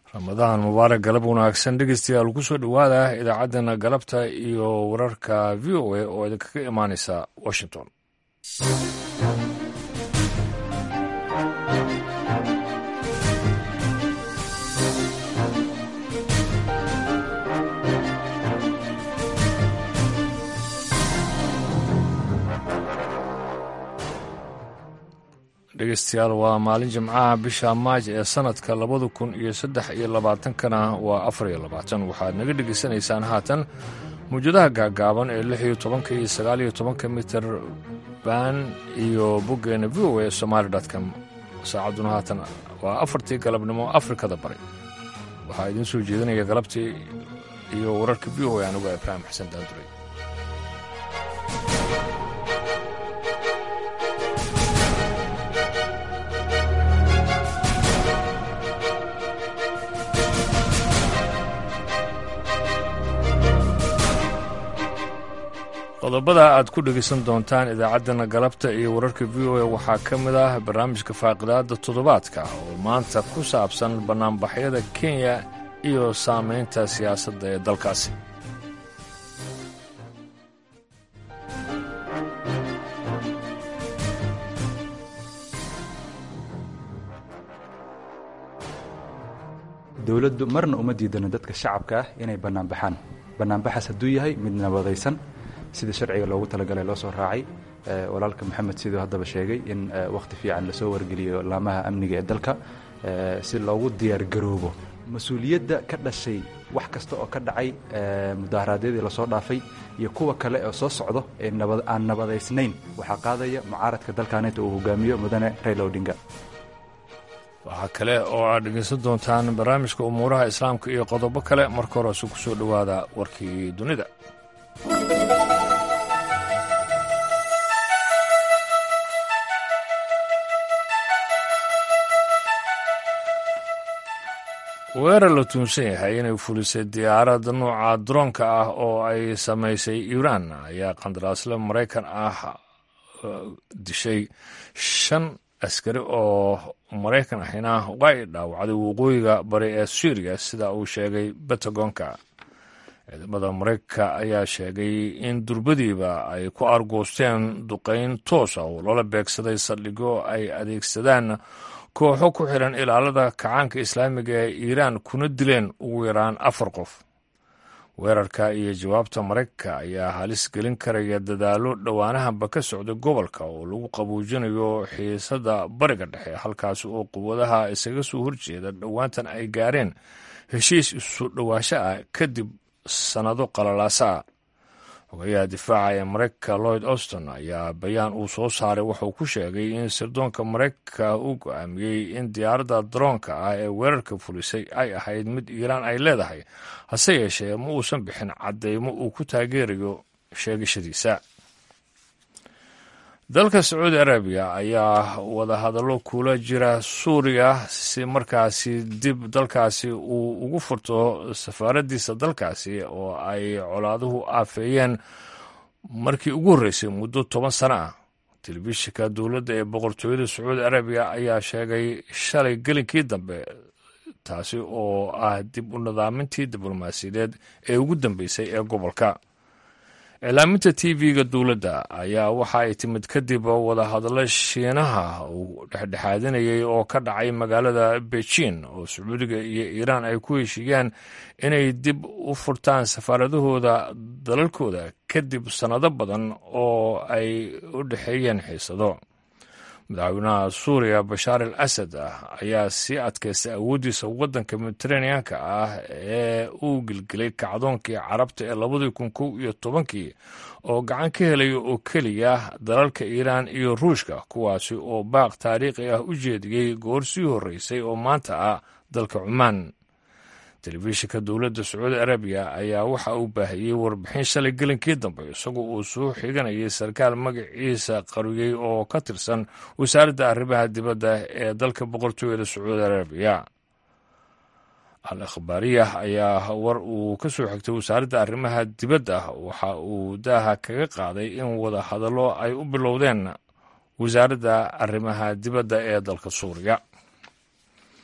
ramadaan mubaarak galab wanaagsan dhegeystayaal ku soo dhowaada idaacaddana galabta iyo wararka v o a oo idinkaga imaaneysa washington dhegeystayaal waa maalin jimcaha bisha maaj ee sanadka labada kun iyo saddex iyo labaatankana waa afar iyo labaatan waxaad naga dhegeysanaysaan haatan mawjadaha gaagaaban ee lix iyo tobanka iyo sagaal iyo tobanka mitir ban iyo boggeena v o a somaali com saacadduna haatan waa afartii galabnimo afrikada bari waxaa idiin soo jeedinaya galabtii iyo wararka v o a anuga ibraahim xasan daanduray qodobada aad ku dhegaysan doontaan idaacaddana galabta iyo wararka v o a waxaa ka mid ah barnaamijka faaqidaada toddobaadka oo maanta ku saabsan bannaanbaxyada kenya iyo saamaynta siyaasadda ee dalkaasi dowladdu marna uma diidano dadka shacabka ah inay bannaanbaxaan bannaanbaxaas hadduu yahay mid nabadaysan sida sharciga loogu talagalay loo soo raacay walaalka maxamed siduu haddaba sheegay in wakhti fiican lasoo wargeliyo laamaha amniga ee dalka si loogu diyaargaroobo mas-uuliyadda ka dhashay wax kasta oo ka dhacay mudaharaadyadii lasoo dhaafay iyo kuwa kale oo soo socdo ee aan nabadaysnayn waxaa qaadaya mucaaradka dalkaaneta uu hogaamiyo mudane rayla odinga waxaa kale oo aad dhegaysan doontaan barnaamijka umuuraha islaamka iyo qodobo kale marka horese ku soo dhowaada warkii dunida weerar la tuunsan yahay inay fulisay diyaarad nuuca droonka ah oo ay samaysay iiraan ayaa qandaraasle maraykan ah dishay shan askari oo maraykan ahina waa ay dhaawacday waqooyiga bari ee suuriya sida uu sheegay bentagonka ciidamada maraykanka ayaa sheegay in durbadiiba ay ku argoosteen duqayn toosa oo loola beegsaday saldhigyo ay adeegsadaan kooxo ku xidhan ilaalada kacaanka islaamiga ee iiraan kuna dileen ugu yaraan afar qof weerarka iyo jawaabta maraykanka ayaa halis gelin karaya dadaallo dhowaanahanba ka socda gobolka oo lagu qabuujinayo xiisadda bariga dhexe halkaas oo quwadaha isaga soo horjeeda dhowaantan ay gaareen heshiis isu dhowaansho ah kadib sannado qalalaasa ah xogayaha difaaca ee maraykanka lloyd auston ayaa bayaan uu soo saaray wuxuu ku sheegay in sirdoonka maraykanka uu go-aamiyey in diyaaradda daroonka ah ee weerarka fulisay ay ahayd mid iiraan ay leedahay hase yeeshee ma uusan bixin caddeymo uu ku taageerayo sheegashadiisa dalka sacuudi arabiya ayaa wadahadallo kula jira suuriya si markaasi dib dalkaasi uu ugu furto safaaraddiisa dalkaasi oo ay colaaduhu aafeeyeen markii ugu horreysay muddo toban sano ah telefishinka dowladda ee boqortooyada sacuudi arabiya ayaa sheegay shalay gelinkii dambe taasi oo ah dib u nidaamintii diblomaasiyadeed ee ugu dambeysay ee gobolka iclaaminta t v-ga dowladda ayaa waxa ay timid kadib wadahadallo shiinaha uu dhexdhexaadinayay oo ka dhacay magaalada beijin oo sacuudiga iyo iiraan ay ku heshiiyaan inay dib u furtaan safaaradahooda dalalkooda kadib sannado badan oo ay u dhexeeyeen xiisado madaxweynaha suuriya bashaar al asad ah ayaa sii adkaystay awooddiisa waddanka mediteraneanka ah ee uu gelgelay kacdoonkii carabta ee labadii kun kow iyo tobankii oo gacan ka helaya oo keliya dalalka iiraan iyo ruushka kuwaasi oo baaq taariikhi ah u jeediyey goor sii horreysay oo maanta ah dalka cumaan telefishinka dowladda sacuudi arabiya ayaa waxa uu baahiyey warbixin shalay gelinkii dambe isagoo uu soo xiganayay sarkaal magaciisa qariyey oo ka tirsan wasaaradda arrimaha dibadda ee dalka boqortooyada sacuudi arabiya al akhbaariyah ayaa war uu ka soo xigtay wasaaradda arrimaha dibadda waxa uu daaha kaga qaaday in wada hadallo ay u bilowdeen wasaaradda arrimaha dibadda ee dalka suuriya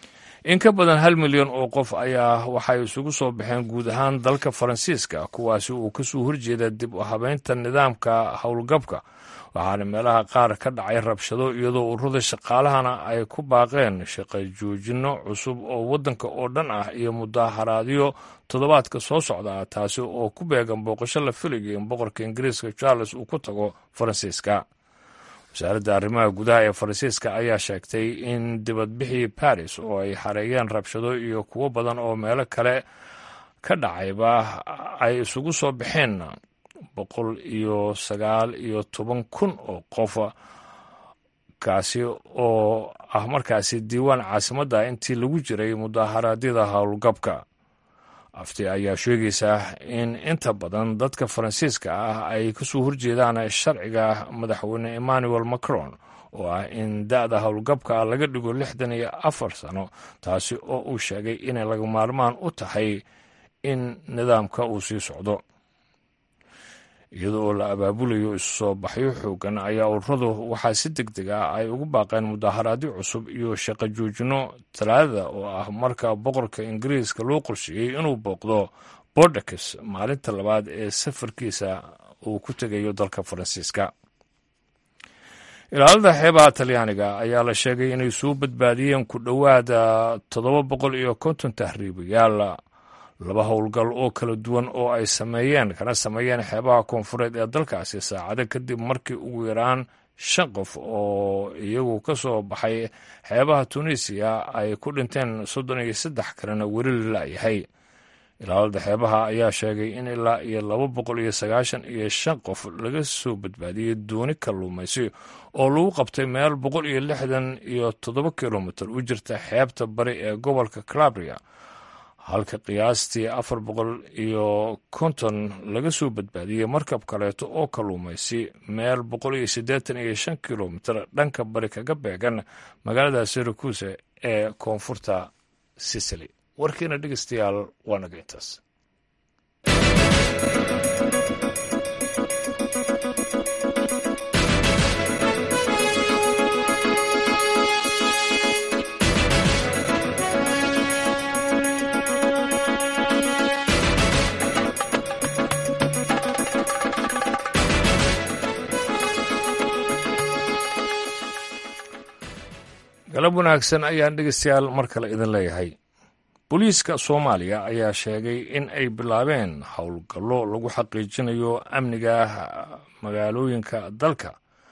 in ka badan hal milyan oo qof ayaa waxay isugu soo baxeen guud ahaan dalka faransiiska kuwaasi uu kasoo horjeeda dib u habeynta nidaamka howlgabka waxaana meelaha qaar ka dhacay rabshado iyadoo ururada shaqaalahana ay ku baaqeen shaqo joojinno cusub oo waddanka oo dhan ah iyo mudaharaadyo toddobaadka soo socda ah taasi oo ku beegan booqasho la filayo in boqorka ingiriiska charles uu ku tago faransiiska wasaaradda arrimaha gudaha ee faransiiska ayaa sheegtay in dibadbixii baris oo ay xareeyeen rabshado iyo kuwo badan oo meelo kale ka dhacayba ay isugu soo baxeen boqol iyo sagaal iyo toban kun oo qof kaasi oo ah markaasi diiwaan caasimadda intii lagu jiray mudaharaadyada howlgabka afti ayaa sheegaysaa in inta badan dadka faransiiska ah ay kasoo horjeedaan sharciga madaxweyne emmanuel macron oo ah in da-da howlgabka laga dhigo lixdan iyo afar sano taasi oo uu sheegay inay laga maarmaan u tahay in nidaamka uu sii socdo iyada oo la abaabulayo isu soo baxyo xoogan ayaa ururadu waxaa si deg deg ah ay ugu baaqeen mudaharaadyo cusub iyo shaqo joojinno talaadada oo ah marka boqorka ingiriiska loo qorsheeyey inuu booqdo bordex maalinta labaad ee safarkiisa uu ku tegayo dalka faransiiska ilaalada xeebaha talyaaniga ayaa la sheegay inay soo badbaadiyeen ku dhowaada toddoba boqol iyo konton tahriibayaal laba howlgal oo kala duwan oo ay sameeyeen kana sameeyeen xeebaha koonfureed ee dalkaasi saacado kadib markii ugu yaraan shan qof oo iyagu ka soo baxay xeebaha tunisiya ay ku dhinteen soddon iyo saddex kalena weli lalayahay ilaalada xeebaha ayaa sheegay in ilaa iyo laba boqol iyo sagaashan iyo shan qof laga soo badbaadiyey dooni kalluumaysi oo lagu qabtay meel boqol iyo lixdan iyo toddoba kilomitir u jirta xeebta bari ee gobolka calabria halka qiyaastii afar boqol iyo konton laga soo badbaadiyey markab kaleeto oo kalluumaysi meel boqol iyo siddeetan iyo shan kilomitir dhanka bari kaga beegan magaalada syracuse ee koonfurta sicily warkiina dhegeystayaal waa naga intaas galab wanaagsan ayaan dhegeystayaal mar kale idin leeyahay booliiska soomaaliya ayaa sheegay in ay bilaabeen howlgallo lagu xaqiijinayo amniga magaalooyinka dalka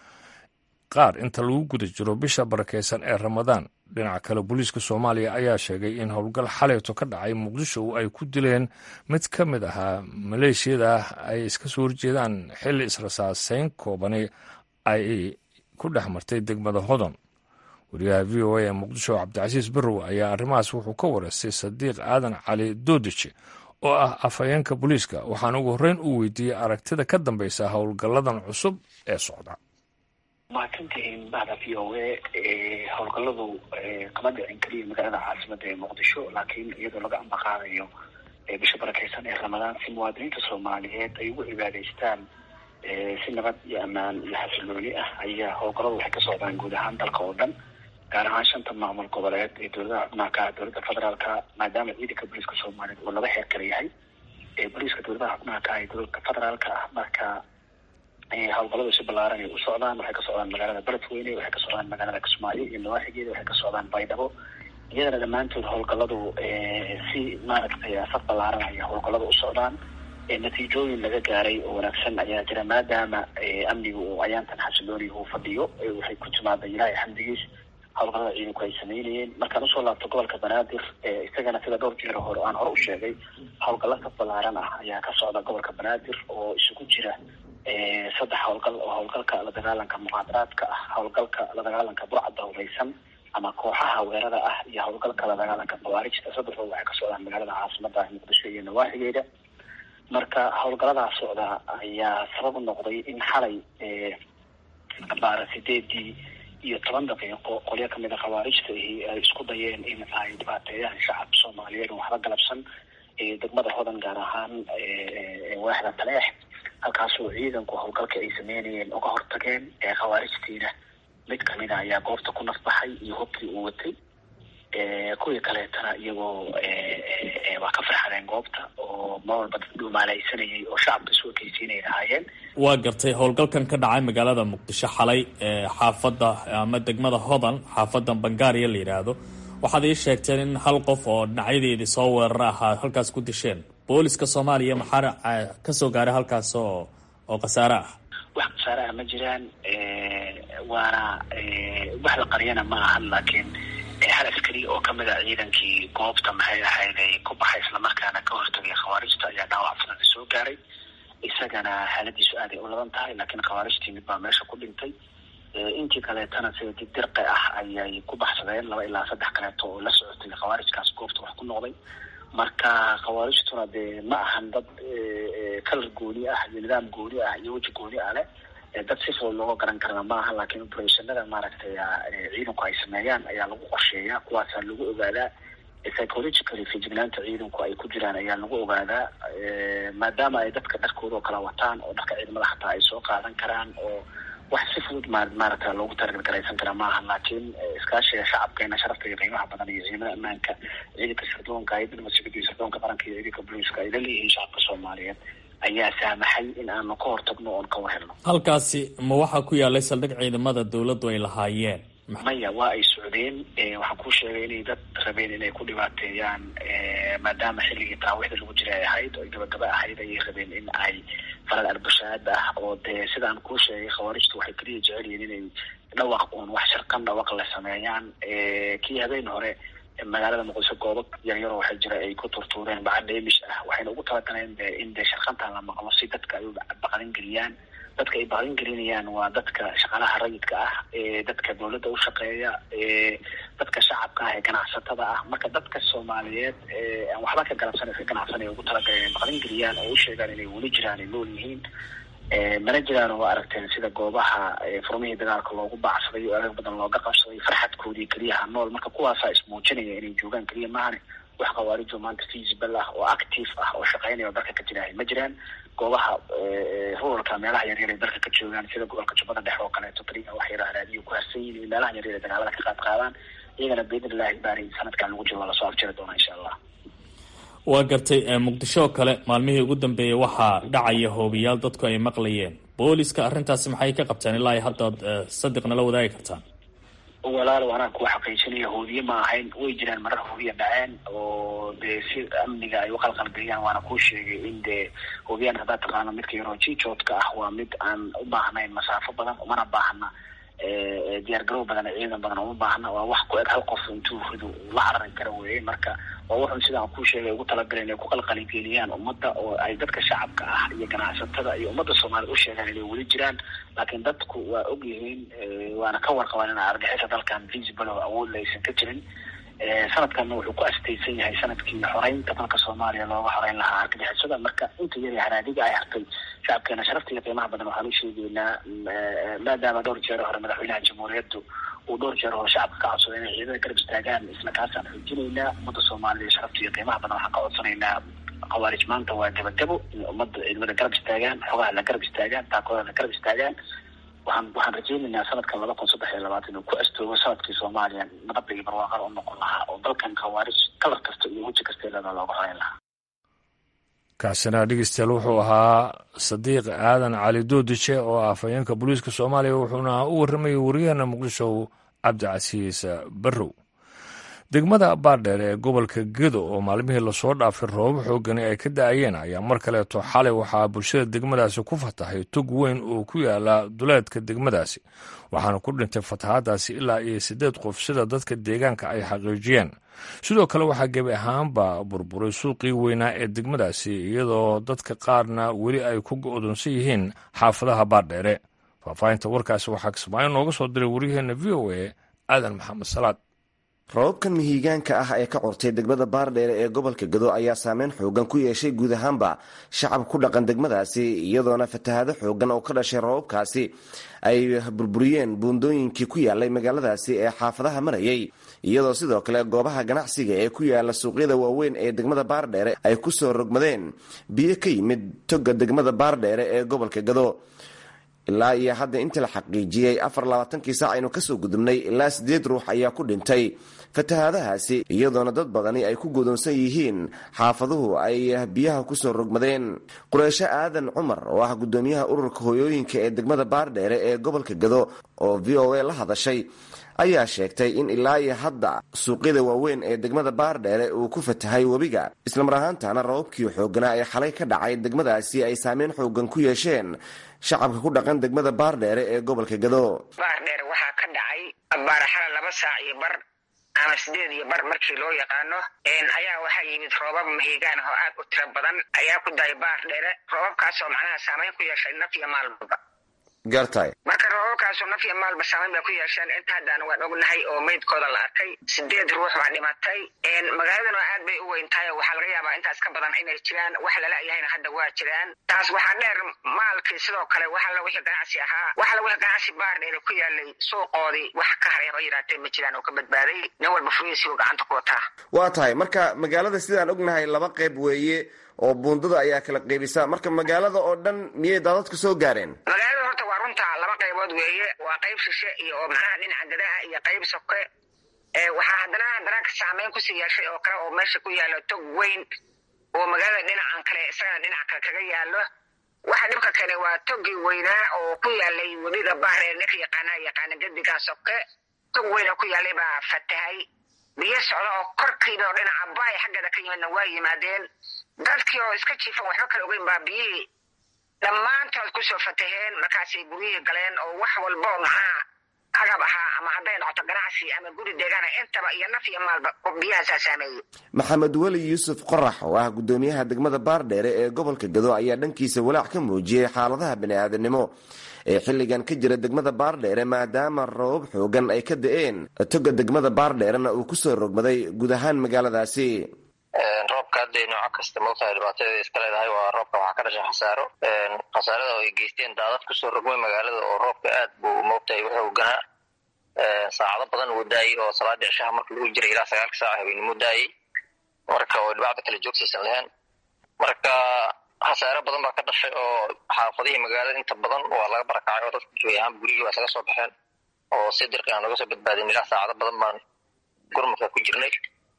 qaar inta lagu guda jiro bisha barakeysan ee ramadaan dhinaca kale booliiska soomaaliya ayaa sheegay in howlgal xaleyto ka dhacay muqdisho ay ku dileen mid ka mid ahaa maleeshiyada ay iska soo horjeedaan xilli israsaaseyn koobani ay ku dhex martay degmada hodon wariyaha v o a ee muqdisho cabdicasiis barrow ayaa arrimahaas wuxuu ka wareystay sadiiq aadan cali doodije oo ah afhayeenka booliiska waxaana ugu horreyn uu weydiiyey aragtida ka dambeysa howlgalladan cusub ee socda mahadsantihiin bahda v o a howlgalladu kama dhicin keliya magaalada caasimada ee muqdisho laakiin iyadoo laga ambaqaadayo bisha barakeysan ee ramadaan si muwaadiniinta soomaaliyeed ay ugu cibaadaystaan si nabad iyo ammaan iyo xasilooni ah ayaa howlgalladu waxay ka socdaan guud ahaan dalka oo dhan gaar ahaan shanta maamul goboleed ee dowladaha xubnaha ka ah dowladda federaalka maadaama ciidanka booliiska soomaaliyeed uu laba heer kala yahay booliiska dowladaha xubnaha ka ah ee dowladda federaalka ah marka howlgalladu si ballaaran ay u socdaan waxay ka socdaan magaalada beledweyne waxay ka socdaan magaalada kismaayo iyo nawaaxigeeda waxay ka socdaan baydhabo iyadana dhammaantood howlgalladu si maaragtay saf ballaaran ayaa howlgalladu u socdaan natiijooyin laga gaaray oo wanaagsan ayaa jira maadaama amniga uu ayaantan xasilooni uu fadhiyo waxay ku timaada ilaahay xamdigiis howlgallada ciidanku ay sameynayeen markaan usoo laabto gobolka banaadir isagana sida dhowr jeer hore aan hore u sheegay howlgallo saf ballaaran ah ayaa ka socda gobolka banaadir oo isugu jira saddex howlgal oo howlgalka la dagaalanka muqaadaraadka ah howlgalka la dagaalanka burcadda hureysan ama kooxaha weerada ah iyo howlgalka la dagaalanka khawaarijta saddexdood waxay ka socdaan magaalada caasimada muqdisho iyo nawaaxigeeda marka howlgalladaas socda ayaa sabab u noqday in xalay baara sideedii iyo toban daqiiqo qolyo kamid a khawaarijta ahi ay isku dayeen in ay dhibaateeyaan shacabka soomaaliyeed oo waxba galabsan degmada hodan gaar ahaan waaxda taleex halkaasoo ciidanku howlgalka ay sameynayeen uga hortageen khawaarijtiina mid kamida ayaa goobta ku nafbaxay iyo hubkii uu watay kuwii kaleetana iyagoo waa ka farxadeen goobta oo mar walba dad dhumaalaysanayay oo shacabka isu ekeysiinay lahaayeen waa gartay howlgalkan ka dhacay magaalada muqdisho xalay xaafadda ama degmada hodan xaafadda bangaariya la yidhaahdo waxaad ii sheegteen in hal qof oo dhinacyadeedii soo weerara ahaa halkaas ku disheen booliska soomaaliya maxaa kasoo gaaray halkaas oo oo khasaare ah wax khasaare ah ma jiraan waana wax la qariyana ma ahan laakiin hal askari oo kamid a ciidankii goobta maxay ahayd ay ku baxay islamarkaana ka hortagay khawaarijta ayaa dhaawac fudada soo gaaray isagana xaaladiisu aaday u laban tahay laakiin khawaarijtii mid baa meesha ku dhintay intii kaleetana sida didirqi ah ayay ku baxsadeen laba ilaa saddex kaleeto oo la socotay khawaarijkaas goobta wax ku noqday marka khawaarijtuna dee ma ahan dad kalar gooni ah iyo nidaam gooni ah iyo weji gooni ah leh dad si fudud looga garan karana ma aha laakiin operationada maaragtay ciidanku ay sameeyaan ayaa lagu qorsheeyaa kuwaasaa lagu ogaadaa psychologically fijignaanta ciidanku ay ku jiraan ayaa lagu ogaadaa maadaama ay dadka dharkooda oo kala wataan oo dharka ciidamada xataa ay soo qaadan karaan oo wax si fudud ma maaragta loogu talagalgaraysan kara maaha laakiin iskaashiga shacabkeena sharafta iyo qiimaha badan iyo ciidamada ammaanka ciidanka sirdoonka hay dibadmasugida iyo sirdoonka qaranka iyo ciidanka booliiska ay la leeyihiin shacabka soomaaliyeed ayaa saamaxay in aanu ka hortagno oon ka warhelno halkaasi ma waxaa ku yaalay saldhig ciidamada dawladdu ay lahaayeen maya waa ay socdeen waxaan kuu sheegay inay dad rabeen inay ku dhibaateeyaan maadaama xilligii taraawixda lagu jira ay ahayd oo gabagaba ahayd ayay rabeen in ay falal arbashaad ah oo dee sidaan kuu sheegay khawaarijtu waxay keliya jecel yihiin inay dhawaq uun wax sharqan dhawaq la sameeyaan kii habeen hore magaalada muqdisho goobo yaryaroo waxaa jira ay ku turtuureen bacad dheemish ah waxayna ugu talagaleen de in dee sharqantan la maqlo si dadka ay u baqlin geliyaan dadka ay baqlin gelinayaan waa dadka shaqaalaha rayidka ah dadka dawladda u shaqeeya dadka shacabka ah ee ganacsatada ah marka dadka soomaaliyeed aan waxba ka galabsan ka ganacsanay ugu talagaleen inay baqlin geliyaan oo u sheegaan inay weli jiraan ay nool yihiin mana jiraan oo aragteen sida goobaha furmihii dagaalka loogu baacsaday oo adag badan looga qabsaday farxadkoodii keliyaha nool marka kuwaasaa ismuujinaya inay joogaan keliya maahane wax khawaarijo maanta feasible ah oo active ah oo shaqeynaya oo dalka ka jiraahay ma jiraan goobaha ruralka meelaha yaryar ay dalka ka joogaan sida gobolka jubbada dhexe oo kaleeto keliya wax yara haraadiyo ku harsan yihin meelaha yaryar ay dagaalada ka qaad qaadaan iyagana biidn illahi baari sanadkan lagu jiro waa lasoo afjiri doonaa insha allah waa gartay muqdisho oo kale maalmihii ugu dambeeyay waxaa dhacaya hoobiyaal dadku ay maqlayeen booliska arrintaasi maxay ka qabteen ilaa haddaad sadiqna la wadaagi kartaan walaal anaa kuwa xaqiijinaya hoobiye ma ahayn way jiraan marar hoobiya dhaceen oo dee si amniga ay uqalqalgeliyaan waana kuu sheegay in dee hoobiyaan haddaad taqaano midka yaroo jijoodka ah waa mid aan u baahnayn masaafo badan umana baahna diyaar garow badan ciidan badan uma baahna waa wax ku eg hal qof intuu rido la carari kara weeye marka waa wuxun sidaan kuu sheegay ugu talagaleen inay ku qalqaligeliyaan ummadda oo ay dadka shacabka ah iyo ganacsatada iyo ummadda soomaaliyed u sheegaan inay weli jiraan laakiin dadku waa og yihiin waana ka warqabaan in argixisa dalkan visible oo awoodla aysan ka jirin sanadkanna wuxuu ku astaysan yahay sanadkii xoreynta dalka soomaaliya looga xoreyn lahaa argagixisada marka inta yar haraadiga ay hartay shacabkeena sharafta iyo qiimaha badan waxaan u sheegeynaa maadaama dhowr jeer hore madaxweynaha jamhuuriyaddu uu dhowr jeer hore shacabka ka codsaday inay ciidada garab istaagaan isla kaasaan xoojinaynaa ummadda soomaaliya sharafta iyo qiimaha badan waxaan ka codsanaynaa khawaarij maanta waa gabagabo in ummadda ciidamada garab istaagaan xogaha la garab istaagaan taakooda la garab istaagaan waxaan waxaan rajeynaynaa sanadkan laba kun saddex iyo labaatan inuu ku astoogo sanadkii soomaaliya nabadda iyo barwaaqada u noqon lahaa oo dalkan khawaarij kalar kasta iyo weji kasta ilada looga horeyn lahaa kaasina dhegeystayaal wuxuu ahaa sadiiq aadan cali doodije oo ah afhayeenka booliiska soomaaliya wuxuuna u warramayay wariyaheena muqdisho cabdicasiis barrow degmada baardheer ee gobolka gedo oo maalmihii lasoo dhaafay roobab xoogani ay ka da-ayeen ayaa mar kaleeto xalay waxaa bulshada degmadaasi ku fatahay tog weyn oo ku yaala duleedka degmadaasi waxaana ku dhintay fatahaadaasi ilaa iyo siddeed qof sida dadka deegaanka ay xaqiijiyeen sidoo kale waxaa gebi ahaanba burburay suuqii weynaa ee degmadaasi iyadoo dadka qaarna weli ay ku go-doonsan yihiin xaafadaha baardheere faahfaahinta warkaasi waxaa kismaayo nooga soo diray waryaheena v o a aadan maxamed salaad roobabkan mihigaanka ah ee ka curtay degmada baardheere ee gobolka gado ayaa saameyn xoogan ku yeeshay guud ahaanba shacab ku dhaqan degmadaasi iyadoona fatahaado xoogan oo ka dhashay roobabkaasi ay burburiyeen buundooyinkii ku yaalay magaaladaasi ee xaafadaha marayay iyadoo sidoo kale goobaha ganacsiga ee ku yaala suuqyada waaweyn ee degmada baardheere ay ku soo rogmadeen biyo ka yimid toga degmada baardheere ee gobolka gado ilaa iyo hadda inta la xaqiijiyey afar labaatankii saac aynu kasoo gudubnay ilaa siddeed ruux ayaa ku dhintay fatahaadahaasi iyadoona dad badani ay ku godoonsan yihiin xaafaduhu ay biyaha kusoo rogmadeen qureysho aadan cumar oo ah gudoomiyaha ururka hooyooyinka ee degmada baardheere ee gobolka gado oo v o a la hadashay ayaa sheegtay in ilaa iyo hadda suuqyada waaweyn ee degmada baardheere uu ku fatahay webiga islamar ahaantana rababkii xooganaa ee xalay ka dhacay degmadaasi ay saameyn xoogan ku yeesheen shacabka ku dhaqan degmada baardheere ee gobolka gado baardheere waxaa ka dhacay baaraxala laba saac iyo bar ama sideed iyo bar markii loo yaqaano ayaa waxaa yimid roobab mahigaan oo aad u tiro badan ayaa ku dahay baardheere roobabkaasoo macnaha saameyn ku yeeshay naf iyo maalbaba gaartahay marka roobabkaasu naf iyo maalba saameyn bay ku yeesheen inta haddaan waan ognahay oo meydkooda la arkay sideed ruux baa dhimatay magaaladana aad bay u weyn tahay oo waxaa laga yaabaa intaas ka badan inay jiraan wax lala-yahayna hadda waa jiraan taas waxaa dheer maalkii sidoo kale waxala wixii ganacsi ahaa waxala wixii ganacsi baardheere ku yaalay suuqoodii wax ka hareeba yiraatee ma jiraan oo ka badbaaday nin walba furihiisiibu gacanta ku wataa waa tahay marka magaalada sidaan ognahay laba qayb weeye oo buundada ayaa kala qaybisa marka magaalada oo dhan miyay daadadka soo gaareen magaalada horta waa runta laba qaybood weeye waa qayb shishe iyo oo macnaha dhinaca gadaha iyo qayb soke waxaa haddana haddana saameyn kusii yeeshay oo kale oo meesha ku yaalo tog weyn oo magaalada dhinacan kale isagana dhinac kale kaga yaalo waxa dhibka keenay waa togii weynaa oo ku yaalay webiga bahree ninka yaqaana yaqaana gadigaa soke tog weyn oo ku yaalay baa fatahay biyo socda oo korkiiba oo dhinaca baay xaggeeda ka yimidna waa yimaadeen dadkii oo iska jiifan waxba kala ogeyn baa biyihii dhammaantood kusoo fataheen markaasay guryihii galeen oo wax walba oo macnaha agab ahaa ama hadday noqoto ganacsi ama guri deegaana intaba iyo naf iyo maalba biyahaasaa saameeyey maxamed weli yuusuf qorax oo ah gudoomiyaha degmada baardheere ee gobolka gado ayaa dhankiisa walaac ka muujiyey xaaladaha bani-aadanimo ee xilligan ka jira degmada baardheere maadaama rabab xoogan ay ka da-een toga degmada baardheerena uu kusoo rogmaday guud ahaan magaaladaasi roobka hadday nooco kasta moogtahay dhibaatada iska leedahay waa roobka waxaa ka dhashay khasaaro khasaarada oo ay geysteen daadad kusoo rogmay magaalada oo roobka aad buu moogtahay wuxuu ganaa saacado badan uu daayey oo salaadii cishaha marka lagu jiray ilaa sagaalka saaca habeenimo daayey marka oo dhibacda kale joogtaysan lahayn marka khasaaro badan baa ka dhashay oo xaafadihii magaalada inta badan waa laga barakacay oo dadka joogay ahaan gurigii waa isaga soo baxeen oo si dirqi aan looga soo badbaadin ilaa saacado badan baan gurmadka ku jirnay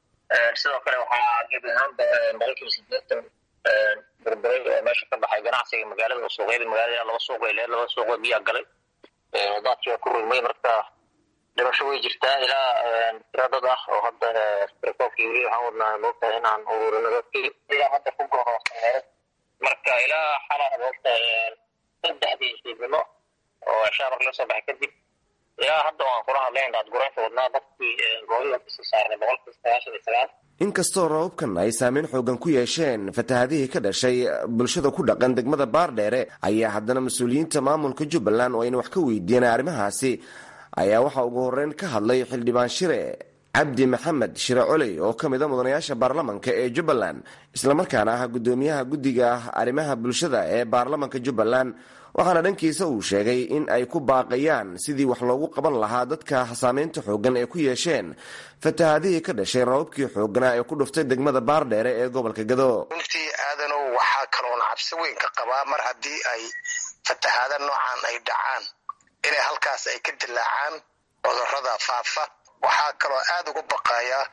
sidoo kale waxaa gebi ahaanba boqolkiiba sideetan burburay oo meesha ka baxay ganacsiga magaalada oo suuqyada magaalada ilaa laba suuq ay lehed laba suuqoo biyaa galay wadaadkii waa ku rugmay marka dhimasho way jirtaa ilaa tira dad ah oo hadda rikoobkii weli waxaan wadnaa moogtahay inaan ururino dadkii ilaa hadda ku gooroosaneed marka ilaa xala moogtahay saddexdii fiidnimo oo cishaa marka la soo baxay kadib ilaa hadda waan kula hadlayn daadguraynta wadnaa dadkii goobida kasoo saarnay boqolkiiba sagaashan iyo sagaal inkastoo rababkan ay saameyn xoogan ku yeesheen fatahadihii ka dhashay bulshada ku dhaqan degmada baardheere ayaa haddana mas-uuliyiinta maamulka jubbaland oo ayna wax ka weydiiyeen arrimahaasi ayaa waxaa ugu horeyn ka hadlay xildhibaan shire cabdi maxamed shire coley oo ka mida mudanayaasha baarlamanka ee jubbaland islamarkaana ah gudoomiyaha guddiga arrimaha bulshada ee baarlamanka jubbaland waxaana dhankiisa uu sheegay in ay ku baaqayaan sidii wax loogu qaban lahaa dadka saameynta xoogan ee ku yeesheen fatahadihii ka dhashay rababkii xooganaa ee ku dhuftay degmada baardheere ee gobolka gado runtii aadanow waxaa kaloona cabsi weyn ka qabaa mar haddii ay fatahaada noocan ay dhacaan inay halkaas ay ka dilaacaan cudurada faafa waxaa kaloo aada ugu baqayaa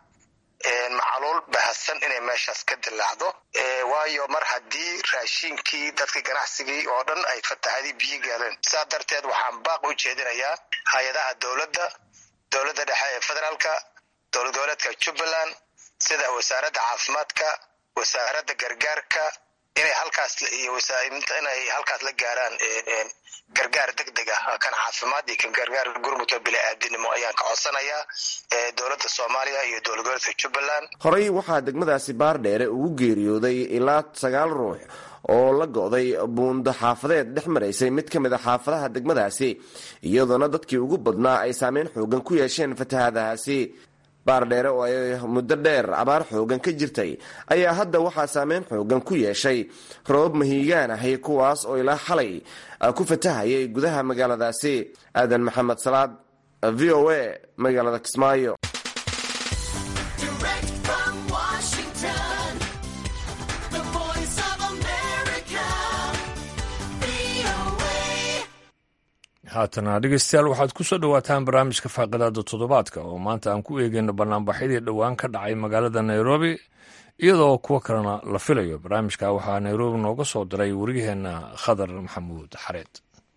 macaluul bahasan inay meeshaas ka dilaacdo waayo mar haddii raashiinkii dadka ganacsigii oo dhan ay fatahadii biyo galeen sidaa darteed waxaan baaq u jeedinayaa hay-adaha dowladda dowladda dhexe ee federaalka dowlad goboleedka jubbaland sida wasaaradda caafimaadka wasaaradda gargaarka inay halkaas inay halkaas la gaaraan gargaar deg deg ah kan caafimaad iyo kan gargaar gurmudka bili-aadinimo ayaan ka codsanayaa dowladda soomaaliya iyo dowlad goboleedka jubbaland horey waxaa degmadaasi baardheere ugu geeriyooday ilaa sagaal ruux oo la go'day buundo xaafadeed dhex maraysay mid ka mid a xaafadaha degmadaasi iyadoona dadkii ugu badnaa ay saameyn xoogan ku yeesheen fatahadahaasi baardheere oo ay muddo dheer abaar xoogan ka jirtay ayaa hadda waxaa saameyn xoogan ku yeeshay robab mahiigaan ahi kuwaas oo ilaa xalay ku fatahayay gudaha magaaladaasi aadan maxamed salaad v o a magaalada kismaayo haatana dhegeystayaal waxaad ku soo dhowaataan barnaamijka faaqidaada toddobaadka oo maanta aan ku eegeyno banaanbaxyadii dhowaan ka dhacay magaalada nairobi iyadoo kuwo kalena la filayo barnaamijka waxaa nairobi nooga soo diray wariyaheenna khadar maxamuud xareed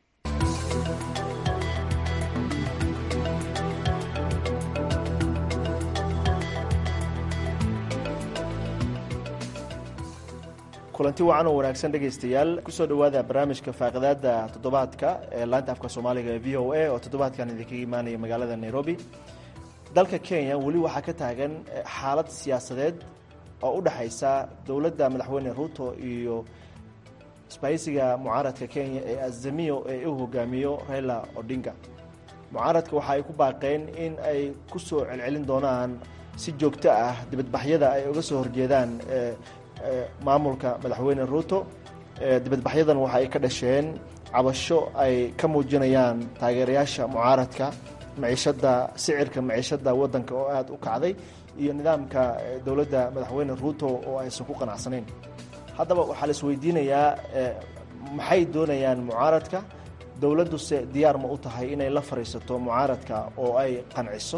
kulanti wacan oo wanaagsan dhegaystayaal kusoo dhowaada barnaamijka faaqidaada toddobaadka ee laanta afka soomaaliga ee v o a oo toddobaadkan idinkaga imaanaya magaalada nairobi dalka kenya weli waxaa ka taagan xaalad siyaasadeed oo u dhexaysa dowladda madaxweyne ruuto iyo isbahaysiga mucaaradka kenya ee azamiyo ee u hogaamiyo raila odinga mucaaradka waxa ay ku baaqeen in ay ku soo celcelin doonaan si joogto ah dibadbaxyada ay uga soo horjeedaan maamulka madaxweyne ruuto dibadbaxyadan waxa ay ka dhasheen cabasho ay ka muujinayaan taageerayaasha mucaaradka maciishada sicirka maciishada wadanka oo aada u kacday iyo nidaamka dowladda madaxweyne ruuto oo aysan ku qanacsanayn haddaba waxaa la isweydiinayaa maxay doonayaan mucaaradka dowladduse diyaar ma u tahay inay la fadhiisato mucaaradka oo ay qanciso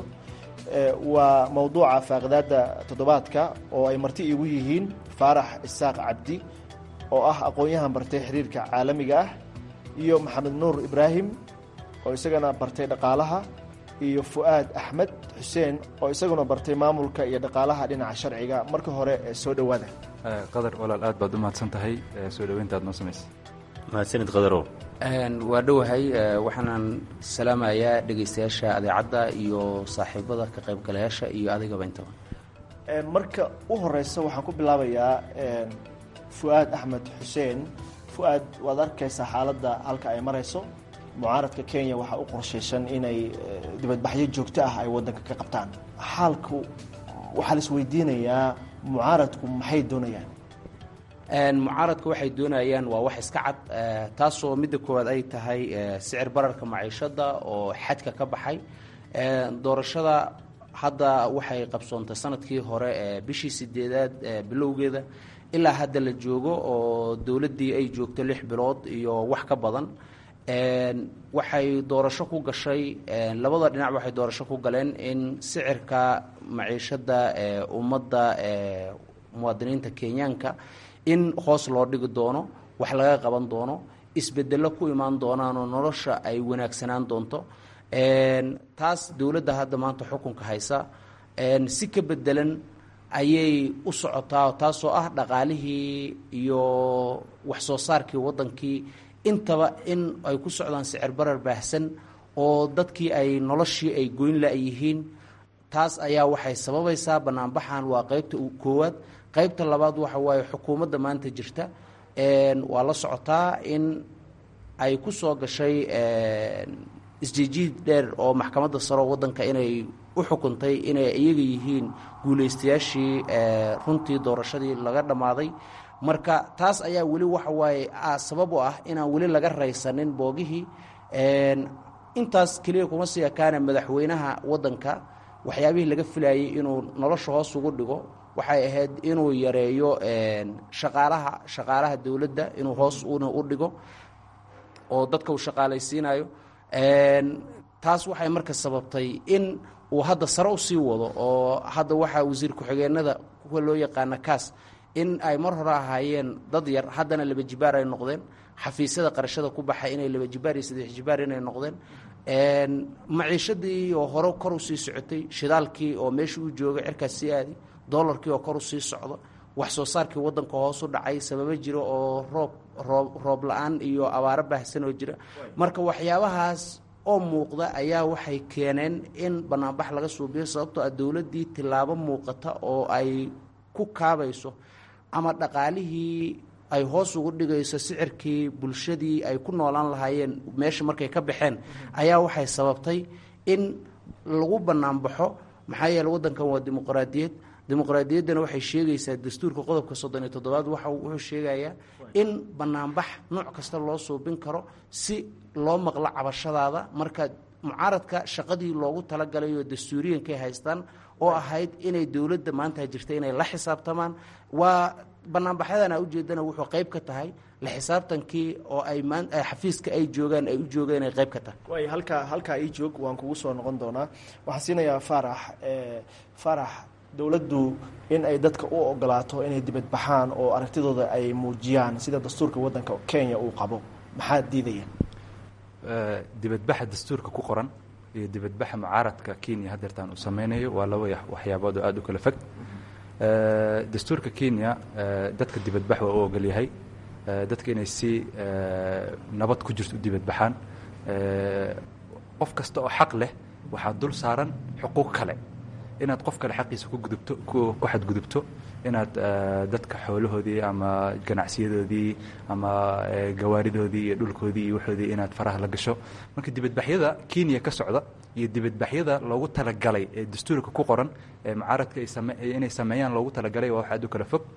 waa mowduuca faaqidaada toddobaadka oo ay marti igu yihiin faarax isaaq cabdi oo ah aqoon-yahan bartay xiriirka caalamiga ah iyo maxamed nuur ibraahim oo isagana bartay dhaqaalaha iyo fu'aad axmed xuseen oo isaguna bartay maamulka iyo dhaqaalaha dhinaca sharciga marka hore soo dhowaada qadar walaal aad baad u mahadsan tahay soo dhoweyntaad noo samaysay mahadsanid qadarow waa dhowahay waxaanan salaamayaa dhegaystayaasha adeecadda iyo saaxiibada ka qaybgalayaasha iyo adigaba intaba marka u horeysa waxaan ku bilaabayaa fu'aad axmed xuseen fu'aad waad arkaysaa xaaladda halka ay marayso mucaaradka kenya waxaa u qorshaysan inay dibadbaxyo joogto ah ay wadanka ka qabtaan xaalku waxaa la isweydiinayaa mucaaradku maxay doonayaan mucaaradka waxay doonayaan waa wax iska cad taasoo midda koowaad ay tahay sicir bararka maciishada oo xadka ka baxay doorashada hadda waxay qabsoontay sanadkii hore bishii sideedaad bilowgeeda ilaa hadda la joogo oo dowladdii ay joogto lix bilood iyo wax ka badan waxay doorasho ku gashay labada dhinac waxay doorasho ku galeen in sicirka maciishada ummadda muwaadiniinta kenyaanka in hoos loo dhigi doono wax laga qaban doono isbedelo ku imaan doonaanoo nolosha ay wanaagsanaan doonto taas dowladda hadda maanta xukunka haysa si ka bedelan ayay u socotaa taasoo ah dhaqaalihii iyo waxsoo saarkii waddankii intaba in ay ku socdaan sicir barar baahsan oo dadkii ay noloshii ay goyn la-yihiin taas ayaa waxay sababaysaa banaanbaxan waa qeybta koowaad qaybta labaad waxa waaye xukuumadda maanta jirta waa la socotaa in ay ku soo gashay isjiijiid dheer oo maxkamadda saro waddanka inay u xukuntay inay iyaga yihiin guulaystayaashii runtii doorashadii laga dhammaaday marka taas ayaa weli waxa waaye sabab u ah inaan weli laga raysanin boogihii intaas keliya kuma sii ekaana madaxweynaha waddanka waxyaabihii laga filayay inuu nolosha hoos ugu dhigo waxay ahayd inuu yareeyo shaqaalaha shaqaalaha dowladda inuu hoos una u dhigo oo dadka uu shaqaalaysiinayo taas waxay marka sababtay in uu hadda sare usii wado oo hadda waxaa wasiir ku-xigeenada kuwa loo yaqaana kaas in ay mar hore ahaayeen dad yar haddana laba jibaar ay noqdeen xafiisyada qarashada ku baxay inay laba jibaar iyo saddex jibaar inay noqdeen maciishadii oo hore kor usii socotay shidaalkii oo meesha uu joogay cirkaas sii aadi dolarkii oo kor usii socdo wax soo saarkii waddanka hoos u dhacay sababo jira oo roob roob roob la-aan iyo abaaro baahsan oo jira marka waxyaabahaas oo muuqda ayaa waxay keeneen in banaanbax laga suubiyo sababtoo ah dowladdii tillaabo muuqata oo ay ku kaabayso ama dhaqaalihii ay hoos ugu dhigayso sicirkii bulshadii ay ku noolaan lahaayeen meesha markay ka baxeen ayaa waxay sababtay in lagu banaanbaxo maxaa yeele waddankan waa dimuqraadiyad dimuqraadiyaddana waxay sheegaysaa dastuurka qodobka soddon iyo toddobaad waxa wuxuu sheegayaa in banaanbax nooc kasta loo suubin karo si loo maqlo cabashadaada marka mucaaradka shaqadii loogu talagalay oo dastuuriyankay haystaan oo ahayd inay dowladda maanta jirta inay la xisaabtamaan waa banaanbaxyadana ujeedana wuxuu qayb ka tahay la xisaabtankii oo ay maan xafiiska ay joogaan ay u joogeen ay qayb ka tahay waay halkaa halkaa ii joog waan kugu soo noqon doonaa waxaan siinayaa faarax faarax dowladdu in ay dadka u ogolaato inay dibad baxaan oo aragtidooda ay muujiyaan sida dastuurka waddanka kenya uu qabo maxaa diidaya dibadbaxa dastuurka ku qoran iyo dibadbaxa mucaaradka kenya hadeertaan uu sameynayo waa laba waxyaabood oo aada u kala fog dastuurka kenya dadka dibadbax waa u ogolyahay dadka inay si nabad ku jirto u dibadbaxaan qof kasta oo xaq leh waxaa dul saaran xuquuq kale inaad qof kale xaqiisa ku gudubto ku xadgudubto inaad dadka xoolahoodii ama ganacsiyadoodii ama gawaaridoodii iyo dhulkoodii iyo waxoodii inaad faraha la gasho marka dibadbaxyada kenya ka socda iyo dibadbaxyada loogu talagalay ee dastuurka ku qoran ee mucaaradka inay sameeyaan loogu talagalay waa wax aad u kala fog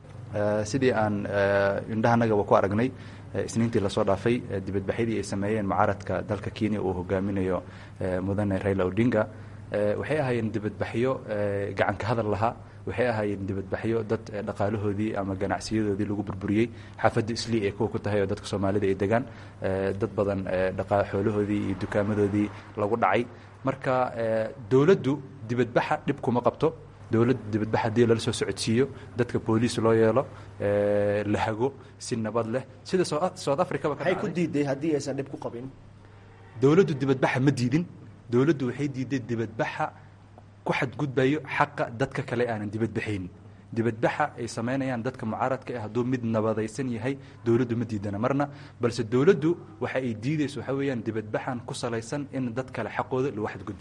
sidii aan indhahanagaba ku aragnay isniintii lasoo dhaafay dibadbaxyadii ay sameeyeen mucaaradka dalka kenya uu hogaaminayo mudane raila odinga waxay ahaayeen dibadbaxyo gacanka hadal lahaa waxay ahaayeen dibadbaxyo dad dhaqaalahoodii ama ganacsiyadoodii lagu burburiyey xaafadda islii ee kuwa ku tahay oo dadka soomaalida ay degaan dad badan xoolahoodii iyo dukaamadoodii lagu dhacay marka dowladdu dibadbaxa dhib kuma qabto dowladda dibadbax haddii lala soo socodsiiyo dadka booliis loo yeelo la hago si nabad leh sida south africaba maxay ku diiday haddii aysan dhib ku qabin dowladdu dibadbaxa ma diidin dowladdu waxay diiday dibadbaxa ku xadgudbayo xaqa dadka kale aanan dibadbaxayn dibadbaxa ay samaynayaan dadka mucaaradka ah hadduu mid nabadaysan yahay dowladdu ma diidana marna balse dowladdu waxa ay diidayso waxaa weeyaan dibadbaxan ku salaysan in dad kale xaqooda lagu xadgudbo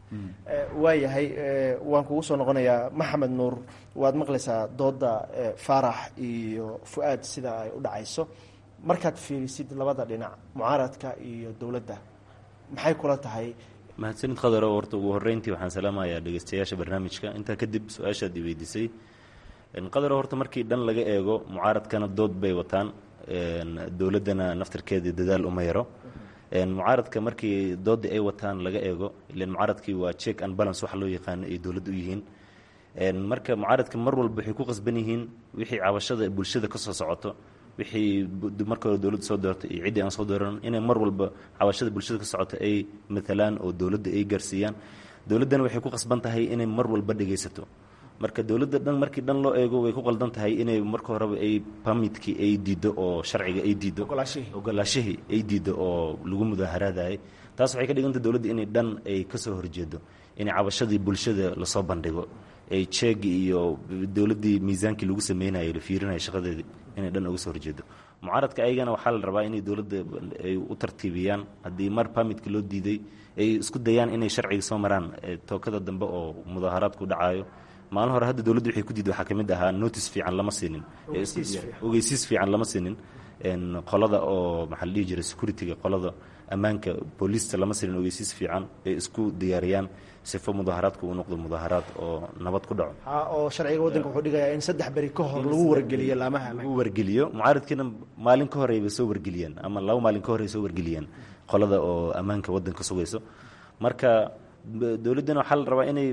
waayahay waan kugu soo noqonayaa maxamed nuur waad maqlaysaa dooda faarax iyo fu-aad sida ay u dhacayso markaad fiirisid labada dhinac mucaaradka iyo dowladda maxay kula tahay mahadsanid khadaro horta ugu horreyntii waxaan salaamayaa dhegeystayaasha barnaamijka intaa kadib su-aashaad i weydiisay qadaro horta markii dhan laga eego mucaaradkana dood bay wataan dowladdana naftarkeedii dadaal uma yaro mucaaradka markii doodda ay wataan laga eego ilan mucaaradkii waa check and balance waxa loo yaqaano ay dowladda u yihiin marka mucaaradka mar walba waxay ku qasban yihiin wixii cabashada bulshada ka soo socoto wixii marka hore dowladda soo doortay iyo ciddii aan soo dooran inay mar walba cabashada bulshada ka socota ay matalaan oo dowladda ay gaarsiiyaan dowladdana waxay ku qasban tahay inay mar walba dhegaysato marka dowladda dhan markii dhan loo eego way ku qaldan tahay inay marka horeba ay permitkii ay diiddo oo sharciga ay diiddo ogolaashihii ay diiddo oo lagu mudaaharaadayay taas waxay ka dhigantay dowladda inay dhan ay ka soo horjeedo inay cabashadii bulshada lasoo bandhigo ay jeegi iyo dowladdii miisaankii lagu sameynayay la fiirinaya shaqadeedii inay dhan uga soo horjeedo mucaaradka ayagana waxaa la rabaa inay dowladda ay u tartiibiyaan haddii mar permitka loo diiday ay isku dayaan inay sharciga soo maraan tookada dambe oo mudaaharaadku dhacayo maalin hore hadda dowladda waxay ku diiday waxaa ka mid ahaa notice fiican lama siinin ogeysiis fiican lama siinin qolada oo maxaa la dhihi jiray securityga qolada ammaanka booliista lama siinin ogeysiis fiican ay isku diyaariyaan sifo mudaaharaadku uu noqdo mudaaharaad oo nabad ku dhaco oo sharciga waddanka wuxuu dhigayaa in saddex beri ka hor lagu wargeliyo laamaha lagu wargeliyo mucaaradkiina maalin ka horey bay soo wargeliyeen ama laba maalin ka horey soo wargeliyeen qolada oo ammaanka waddanka sugayso marka dowladdana waxaa la rabaa inay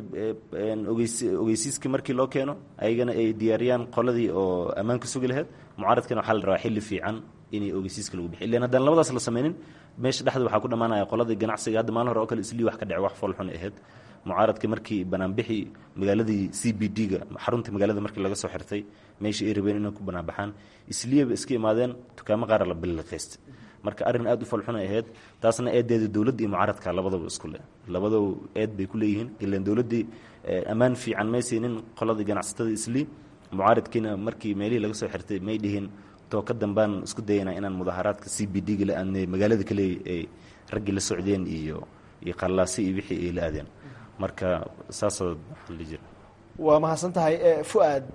ogeysiiskii markii loo keeno ayagana ay diyaariyaan qoladii oo ammaanka sugi lahayd mucaaradkana waxaa la rabaa xilli fiican inay ogeysiiska lagu bixiy ilan haddaan labadaas la sameynin meesha dhexda waxaa ku dhammaanaya qoladii ganacsiga hadda maalin hore oo kale islii wax ka dhece wax foolxun ahayd mucaaradka markii banaanbixi magaaladii c b d ga xarunta magaalada markii laga soo xirtay meeshii ay rabeen inay ku banaanbaxaan isliyaba iska imaadeen dukaamo qaara la biliqaysta marka arrin aad u falxun ay ahayd taasna eedeeda dowladda iyo mucaaradka labadaba isku leh labadaba eed bay ku leeyihiin ilan dowladdii ammaan fiican may siinin qoladii ganacsatada islii mucaaradkiina markii meelihii laga soo xirtay may dhihin tooka dambaan isku dayanaa inaan mudaaharaadka c b d ga la aadnay magaalada kale ay raggii la socdeen iyo iyo qallaasi iyo wixii ay la aadeen marka saasoo waxaa la jira waa mahadsan tahay fu-aad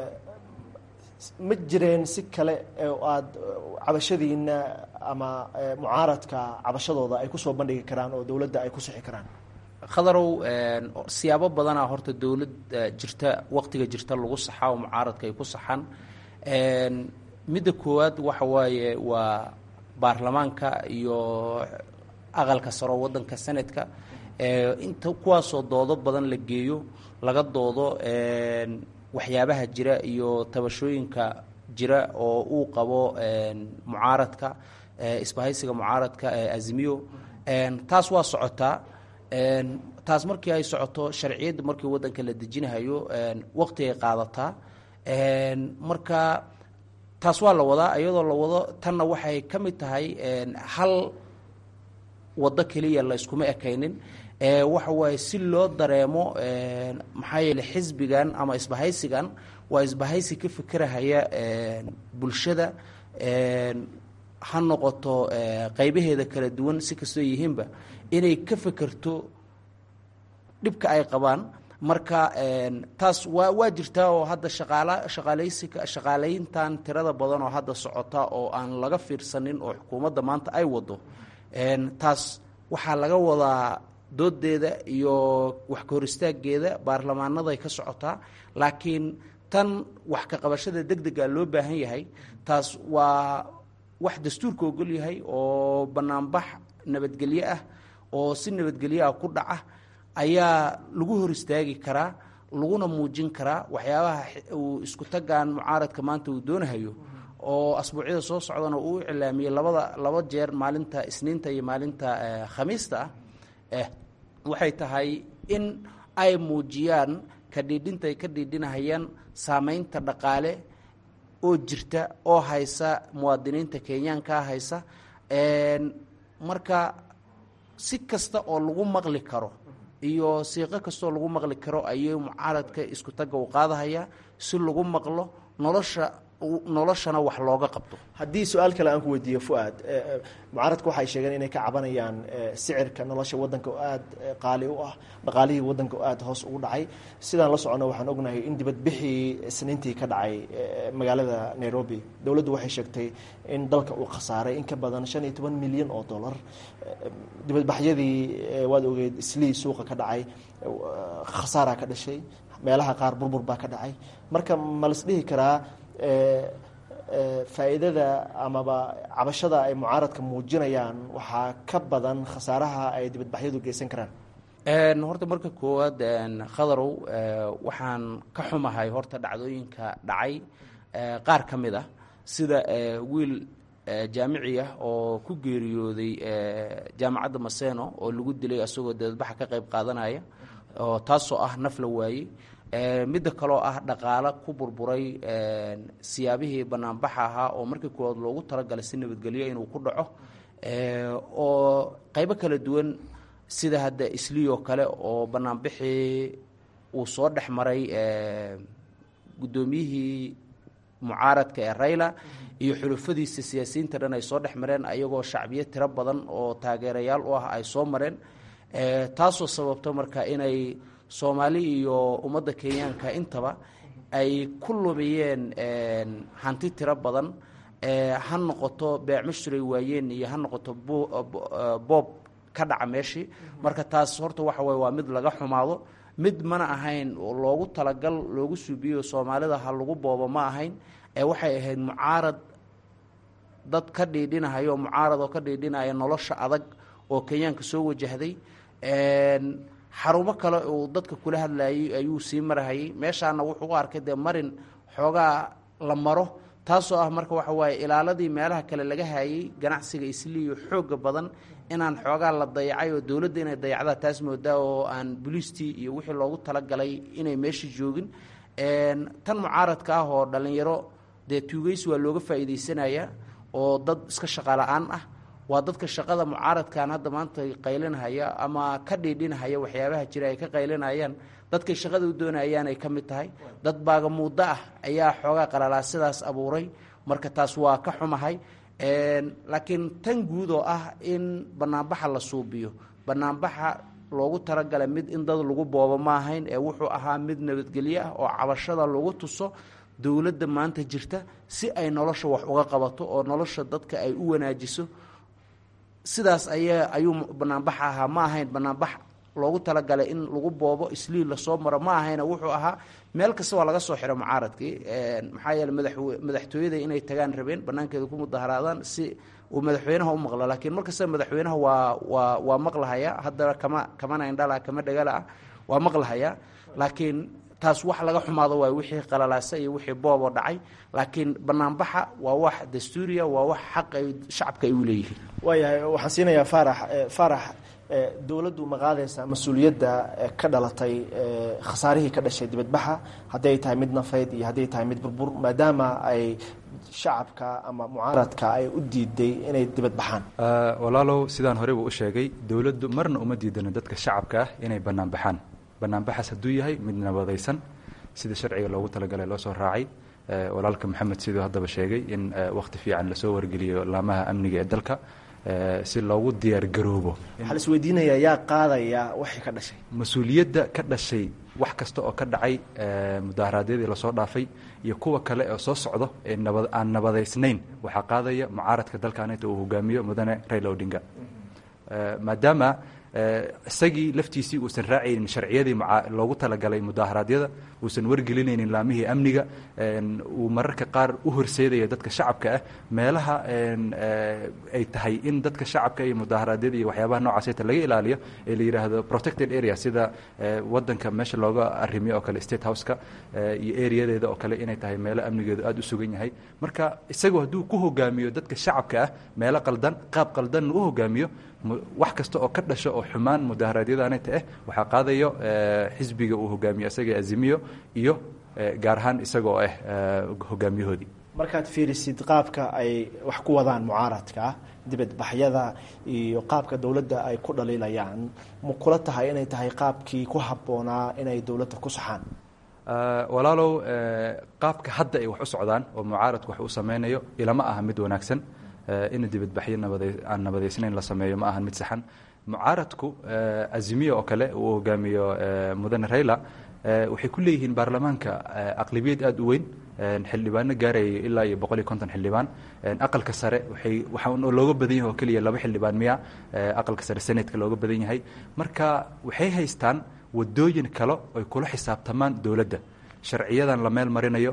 ma jireen si kale oo aada cabashadiina ama mucaaradka cabashadooda ay kusoo bandhigi karaan oo dowladda ay ku sixi karaan khadarow siyaabo badanaa horta dowlad jirta waqtiga jirta lagu saxaa oo mucaaradka ay ku saxaan midda koowaad waxa waaye waa baarlamaanka iyo aqalka saro waddanka senadka inta kuwaasoo doodo badan la geeyo laga doodo waxyaabaha jira iyo tabashooyinka jira oo uu qabo mucaaradka isbahaysiga mucaaradka ee azimiyo taas waa socotaa taas markii ay socoto sharciyadda markii waddanka la dejinahayo waqti ay qaadataa marka taas waa la wadaa iyadoo la wado tanna waxay ka mid tahay hal waddo keliya la yskuma ekaynin waxa waaye si loo dareemo maxaa yeele xisbigan ama isbahaysigan waa isbahaysi ka fikirahaya bulshada ha noqoto qaybaheeda kala duwan si kastoo yihiinba inay ka fekerto dhibka ay qabaan marka taas waa waa jirtaa oo hadda shaqaala shaqaalaysiga shaqaalayntan tirada badan oo hadda socota oo aan laga fiirsanin oo xukuumadda maanta ay wado taas waxaa laga wadaa doodeeda iyo wax ka hor istaageeda baarlamaanaday ka socotaa laakiin tan wax ka qabashada deg dega loo baahan yahay taas waa wax dastuurka ogol yahay oo banaanbax nabadgelyo ah oo si nabadgelyo ah ku dhaca ayaa lagu hor istaagi karaa laguna muujin karaa waxyaabaha uu isku tagaan mucaaradka maanta uu doonahayo oo asbuucyada soo socdana uu u cilaamiyey labada laba jeer maalinta isniinta iyo maalinta khamiista ah waxay tahay in ay muujiyaan ka dhiidhinta ay ka dhiidhinahayaan saameynta dhaqaale oo jirta oo haysa muwaadiniinta kenyaankaa haysa marka si kasta oo lagu maqli karo iyo siiqo kastaoo lagu maqli karo ayuu mucaaradka isku tagga u qaadahaya si lagu maqlo nolosha noloshana wax looga qabto haddii su-aal kale aan ku weydiiyo fuaad mucaaradka waxay sheegeen inay ka cabanayaan sicirka nolosha wadanka oo aada qaali u ah dhaqaalihii wadanka oo aada hoos ugu dhacay sidaan la socono waxaan ognahay in dibadbixii isniintii ka dhacay magaalada nairobi dowladdu waxay sheegtay in dalka uu khasaaray in ka badan shan iyo toban milyan oo dollar dibadbaxyadii waad ogeed islii suuqa ka dhacay khasaaraa ka dhashay meelaha qaar burbur baa ka dhacay marka ma las dhihi karaa faa'iidada amaba cabashada ay mucaaradka muujinayaan waxaa ka badan khasaaraha ay dibadbaxyadu geysan karaan horta marka koowaad khadarow waxaan ka xumahay horta dhacdooyinka dhacay qaar ka mid ah sida wiil jaamici ah oo ku geeriyooday jaamacadda maseno oo lagu dilay asagoo dibadbaxa ka qayb qaadanaya oo taasoo ah naf la waayey midda kaloo ah dhaqaalo ku burburay siyaabihii banaanbaxa ahaa oo markii koowaad loogu talagalay si nabadgelyo inuu ku dhaco oo qaybo kala duwan sida hadda isliyoo kale oo banaanbixii uu soo dhex maray guddoomiyihii mucaaradka ee rayla iyo xulufadiisa siyaasiyiinta dhan ay soo dhex mareen ayagoo shacbiyo tiro badan oo taageerayaal u ah ay soo mareen taasoo sababto marka inay soomaali iyo ummadda kenyaanka intaba ay ku lumiyeen hanti tiro badan ha noqoto beecmashuray waayeen iyo ha noqoto boob ka dhaca meeshii marka taas horta waxa waye waa mid laga xumaado mid mana ahayn loogu talagal loogu suubiyo soomaalida ha lagu boobo ma ahayn ee waxay ahayd mucaarad dad ka dhiidhinahayo mucaarad oo ka dhiidhinaya nolosha adag oo kenyaanka soo wajahday xarumo kale uu dadka kula hadlayay ayuu sii marahayay meeshaana wuxuu u arkay dee marin xoogaa la maro taasoo ah marka waxa waaye ilaaladii meelaha kale laga hayay ganacsiga isliiyo xooga badan inaan xoogaa la dayacay oo dowladda inay dayacdaa taas moodaa oo aan buliistii iyo wixii loogu talagalay inay meesha joogin tan mucaaradka ah oo dhallinyaro dee tuugeysi waa looga faa'iidaysanaya oo dad iska shaqala-aan ah waa dadka shaqada mucaaradkan hadda maanta qaylinahaya ama ka dhiidhinahaya waxyaabaha jira ay ka qaylinayaan dadkay shaqada u doonayaan ay ka mid tahay dad baaga muddo ah ayaa xoogaa qalalaa sidaas abuuray marka taas waa ka xumahay laakiin tan guud oo ah in banaanbaxa la suubiyo banaanbaxa loogu talagalay mid in dad lagu boobo ma ahayn ee wuxuu ahaa mid nabadgelyo ah oo cabashada lagu tuso dowladda maanta jirta si ay nolosha wax uga qabato oo nolosha dadka ay u wanaajiso sidaas ayaa ayuu banaanbax ahaa ma ahayn banaanbax loogu talagalay in lagu boobo isliil lasoo maro ma ahayna wuxuu ahaa meel kasta waa laga soo xiro mucaaradkii maxaa yeele madaxw madaxtooyada inay tagaan rabeen banaankeeda ku mudaharaadaan si uu madaxweynaha u maqlo laakiin markasta madaxweynaha waa waa waa maqlahaya haddana kama kamana indhala kama dhagala ah waa maqlahaya laakiin taas wax laga xumaado waay wixii qalalaasa iyo wixii booboo dhacay laakiin banaanbaxa waa wax dastuuriya waa wax xaq ay shacabka ay u leeyihiin waayahay waxaan siinayaa faarax faarax dowladdu ma qaadaysaa mas-uuliyadda ka dhalatay khasaarihii ka dhashay dibadbaxa hadday tahay mid nafeyd iyo hadday tahay mid burbur maadaama ay shacabka ama mucaaradka ay u diiday inay dibad baxaan walaalow sidaan horeyba u sheegay dowladdu marna uma diidano dadka shacabka ah inay bannaan baxaan bannaanbaxaas hadduu yahay mid nabadaysan sida sharciga loogu talagalay loo soo raacay walaalka maxamed siduu haddaba sheegay in wakhti fiican lasoo wargeliyo laamaha amniga ee dalka si loogu diyaargaroobo waxaa la isweydiinayaa yaa qaadaya waxay ka dhashay mas-uuliyadda ka dhashay wax kasta oo ka dhacay mudaharaadyadii lasoo dhaafay iyo kuwa kale oo soo socdo ee nabad aan nabadaysnayn waxaa qaadaya mucaaradka dalkaaneta uu hogaamiyo mudane raila odinga maadaama isagii laftiisii uusan raacaynin sharciyadii loogu talagalay mudaaharaadyada uusan wargelinaynin laamihii amniga uu mararka qaar u horseedaya dadka shacabka ah meelaha ay tahay in dadka shacabka iyo mudaaharaadyada iyo waxyaabaha noocaaseta laga ilaaliyo ee la yidhaahdo protected area sida wadanka meesha looga arrimiyo oo kale state houseka iyo areadeeda oo kale inay tahay meelo amnigeedu aada u sugan yahay marka isagoo hadduu ku hogaamiyo dadka shacabka ah meelo qaldan qaab qaldanna u hogaamiyo wax kasta oo ka dhasho oo xumaan mudaaharaadyadaaneta ah waxaa qaadayo xisbiga uu hogaamiyo isaga azimiyo iyo gaar ahaan isagoo ah hogaamiyahoodii markaad fiirisid qaabka ay wax ku wadaan mucaaradka dibadbaxyada iyo qaabka dowladda ay ku dhaliilayaan ma kula tahay inay tahay qaabkii ku habboonaa inay dowladda ku saxaan walaalow qaabka hadda ay wax u socdaan oo mucaaradku wax u sameynayo ilama aha mid wanaagsan in dibadbaxyo nabada aan nabadaysnayn la sameeyo ma ahan mid saxan mucaaradku azimiya oo kale uu hogaamiyo mudane raila waxay ku leeyihiin baarlamaanka aqlabiyad aada u weyn xildhibaano gaaraya ilaa iyo boqol iyo konton xildhibaan aqalka sare waxay waxaa looga badan yahay oo keliya laba xildhibaan miya aqalka sare senatka looga badan yahay marka waxay haystaan wadooyin kale oy kula xisaabtamaan dowladda sharciyadan la meel marinayo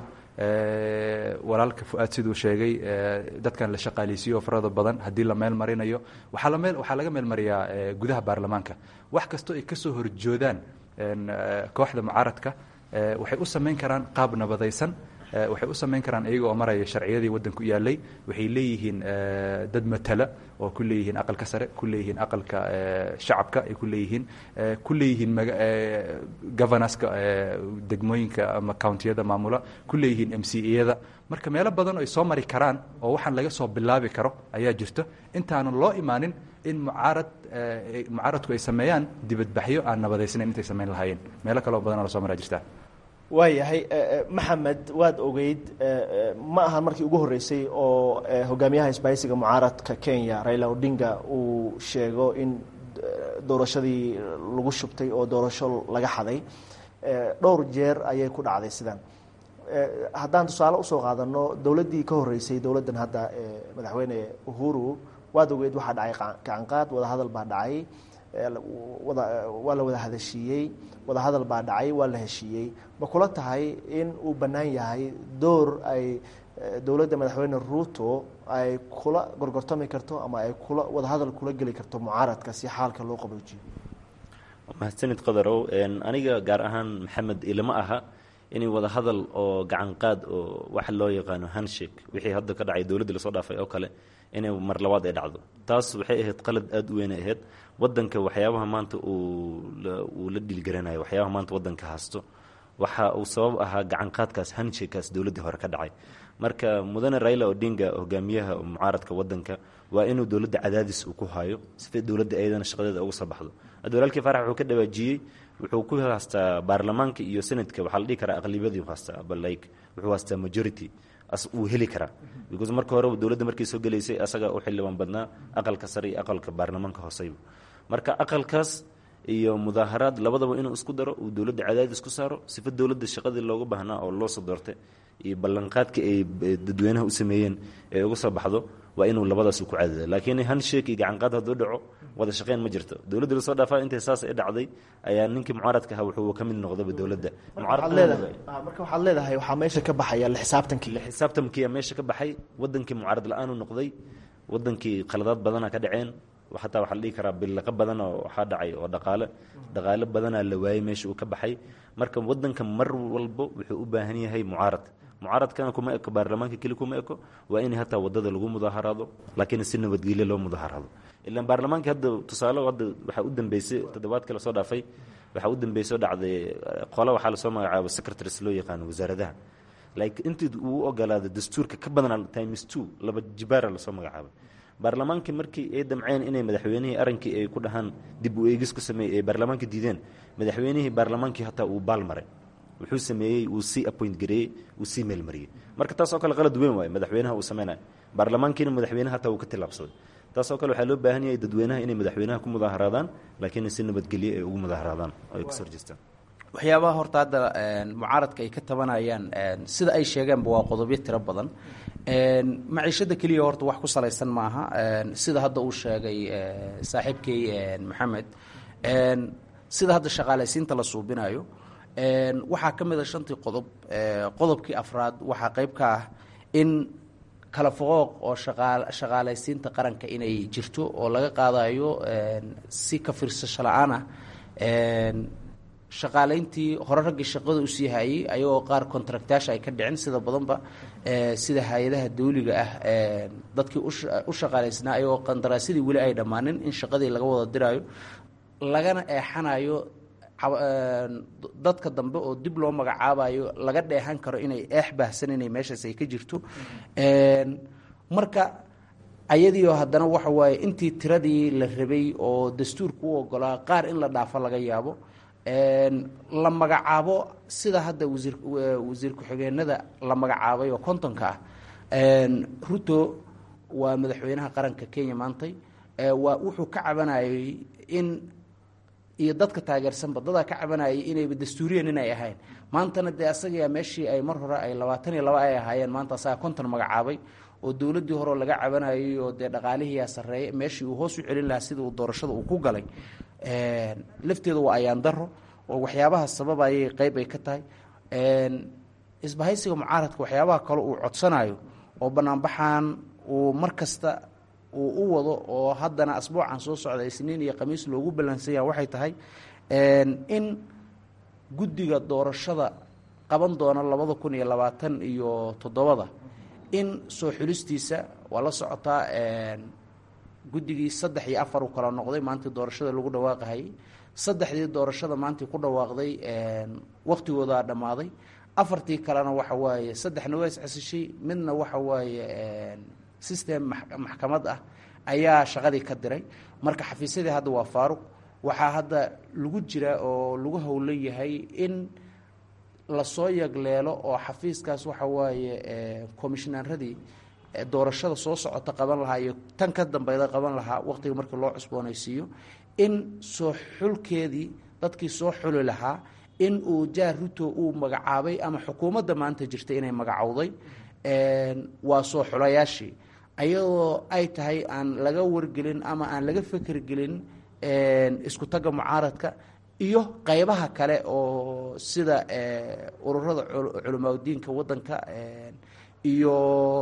walaalka fu-aad siduu sheegay dadkan la shaqaaleysiiyo farada badan haddii la meel marinayo waxaa la meel waxaa laga meel mariyaa gudaha baarlamaanka wax kastoo ay ka soo horjoodaan kooxda mucaaradka waxay u samayn karaan qaab nabadaysan waxay u samayn karaan iyaga oo maraya sharciyadii waddanku yaalay waxay leeyihiin dad matala oo ku leeyihiin aqalka sare ku leeyihiin aqalka shacabka ay ku leeyihiin ku leeyihiin governorska degmooyinka ama countiyada maamula ku leeyihiin m c eyada marka meelo badan oo ay soo mari karaan oo waxaan laga soo bilaabi karo ayaa jirto intaanan loo imaanin in mucaarad mucaaradku ay sameeyaan dibadbaxyo aan nabadaysnayn intay samayn lahaayeen meelo kale oo badan oo lasoo maraa jirta waayahay maxamed waad ogeyd ma ahan markii ugu horreysay oo hogaamiyaha isbaahisiga mucaaradka kenya raila odinga uu sheego in doorashadii lagu shubtay oo doorasho laga xaday dhowr jeer ayay ku dhacday sidan haddaan tusaale usoo qaadano dowladdii ka horreysay dowladdan hadda madaxweyne uhuru waad ogeyd waxaa dhacay gacanqaad wadahadal baa dhacay wada waa la wada hadashiiyey wadahadal baa dhacay waa la heshiiyey ma kula tahay in uu bannaan yahay door ay dowladda madaxweyne ruuto ay kula gorgortami karto ama ay kula wadahadal kula geli karto mucaaradka si xaalka loo qaboojiyo mahadsanid qadarow aniga gaar ahaan maxamed ilama aha inay wada hadal oo gacan qaad oo waxa loo yaqaano handshake wixii hadda ka dhacay dowladda lasoo dhaafay oo kale inay mar labaad ay dhacdo taas waxay ahayd qalad aada u weynay ahayd wadanka waxyaabaha maanta uu la dhiilgaranayo waxyaabaha maanta wadanka haasto waxa uu sabab ahaa gacan qaadkaas handshakekaas dowladdii hore ka dhacay marka mudane raila odinga hogaamiyaha mucaaradka wadanka waa inuu dowladda cadaadis uu ku hayo sifa dowladda ayadana shaqadeeda uga soo baxdo hadda walaalkii farax wuxuu ka dhawaajiyey wuxuu ku haastaa baarlamaanka iyo senadka waxaa la dhihi karaa aqlibiyadii haastaa balike wuxuu haastaa majority as uu heli karaa because marka hore dowladda markay soo gelaysay asaga u xildhibaan badnaa aqalka sare iyo aqalka baarlamaanka hooseyba marka aqalkaas iyo mudaaharaad labadaba inuu isku daro uu dowladda cadaadis ku saaro sifa dowladda shaqadii looga baahnaa oo loo soo doortay iyo ballanqaadka ay dadweynaha u sameeyeen ee uga soo baxdo waa inuu labadaas ku cadaada laakiin handshake iyo gacanqaad hadduu dhaco wada shaqeyn ma jirto dowladda lasoo dhaafaa intay saas ay dhacday ayaa ninkii mucaaradka ahaa wuxuu ka mid noqdaba dowladda marka waxaad leedahay waxaa meesha ka baxaya la xisaabtankii la xisaabtamkiiyaa meesha ka baxay wadankii mucaarad la-aanu noqday wadankii khaladaad badana ka dhaceen xataa waxaa la dhihi karaa billaqa badan oo waxaa dhacay oo dhaqaale dhaqaale badanaa la waayey meesha uu ka baxay marka waddanka mar walbo wuxuu u baahan yahay mucaarad mucaaradkana kuma eko baarlamaanka keli kuma eko waa in hataa wadada lagu mudaaharaado laakiin si nabadgelyo loo mudaaharaado ilaan baarlamaanka hadda tusaale hadda waxaa u dambeysay toddobaadkii lasoo dhaafay waxaa u dambeysay oo dhacday qole waxaa lasoo magacaabo secretaries loo yaqaano wasaaradaha like intii uu u ogolaada dastuurka ka badan times two laba jibaara lasoo magacaabay baarlamaankii markii ay damceen inay madaxweynihii arankii ay ku dhahaan dib u eegis ku sameeyey ay baarlamaanka diideen madaxweynihii baarlamaankii hataa uu baal maray wuxuu sameeyey uu sii appoint gareeyey uu sii meelmariyey marka taasoo kale qalad weyn waaye madaxweynaha uu sameynaya baarlamaankiina madaxweynaha hataa uu ka tillaabsaday taasoo kale waxaa loo baahan yahay dadweynaha inay madaxweynaha ku mudaaharaadaan laakiin si nabadgelye ay ugu mudaaharaadaan oo ay kasoo horjeestaan waxyaabaha horta hadda mucaaradka ay ka tabanayaan sida ay sheegeenba waa qodobyo tiro badan maciishada keliya horta wax ku salaysan maaha sida hadda uu sheegay saaxiibkay maxamed sida hadda shaqaalaysiinta la suubinayo waxaa ka mid a shantii qodob qodobkii afraad waxaa qayb ka ah in kala foqooq oo shaqaalaysiinta qaranka inay jirto oo laga qaadayo si ka fiirsasho la-aan ah shaqaalayntii hore raggii shaqada usii hayey ayagoo qaar contractaasha ay ka dhicin sida badanba sida hay-adaha dawliga ah dadkii u shaqaalaysnaa ayagoo qandaraasyadii weli ay dhammaanin in shaqadii laga wada diraayo lagana eexanayo dadka dambe oo dib loo magacaabayo laga dheehan karo inay eex baahsan inay meeshaas ay ka jirto marka ayadiio haddana waxa waaye intii tiradii la rabay oo dastuurka u ogolaa qaar in la dhaafo laga yaabo la magacaabo sida hadda wasiir wasiir ku-xigeenada la magacaabay oo kontonka ah ruto waa madaxweynaha qaranka kenya maantay waa wuxuu ka cabanayay in iyo dadka taageersanba dadaa ka cabanayay inayba dastuuriyan inay ahayn maantana dee asagayaa meeshii ay mar hore ay labaatan iyo laba ay ahaayeen maanta asagaa konton magacaabay oo dowladdii horeo laga cabanayay oo dee dhaqaalihiiyaa sarreeya meeshii uu hoos u celin lahaa sida uu doorashada uu ku galay lafteeda waa ayaan daro oo waxyaabaha sababayay qeyb ay ka tahay isbahaysiga mucaaradka waxyaabaha kale uu codsanayo oo banaanbaxan uu mar kasta uu u wado oo haddana asbuucan soo socda isniin iyo khamiis loogu ballansanya waxay tahay in guddiga doorashada qaban doona labada kun iyo labaatan iyo toddobada in soo xulistiisa waa la socotaa guddigii saddex iyo afar uu kala noqday maantii doorashada lagu dhawaaqahayay saddexdii doorashada maantii ku dhawaaqday waktigoodaa dhammaaday afartii kalena waxa waaye saddexna waa iscesishay midna waxa waaye system maxkamad ah ayaa shaqadii ka diray marka xafiisyadii hadda waa faaruq waxaa hadda lagu jira oo lagu howlan yahay in lasoo yagleelo oo xafiiskaas waxa waaye commishnaaradii doorashada soo socota qaban lahaa iyo tan ka dambeyda qaban lahaa waqtiga markii loo cusboonaysiiyo in soo xulkeedii dadkii soo xuli lahaa in uu jaar ruto uu magacaabay ama xukuumadda maanta jirta inay magacowday waa soo xulayaashii ayadoo ay tahay aan laga wargelin ama aan laga fekergelin isku tagga mucaaradka iyo qeybaha kale oo sida ururada culamaauddiinka waddanka iyo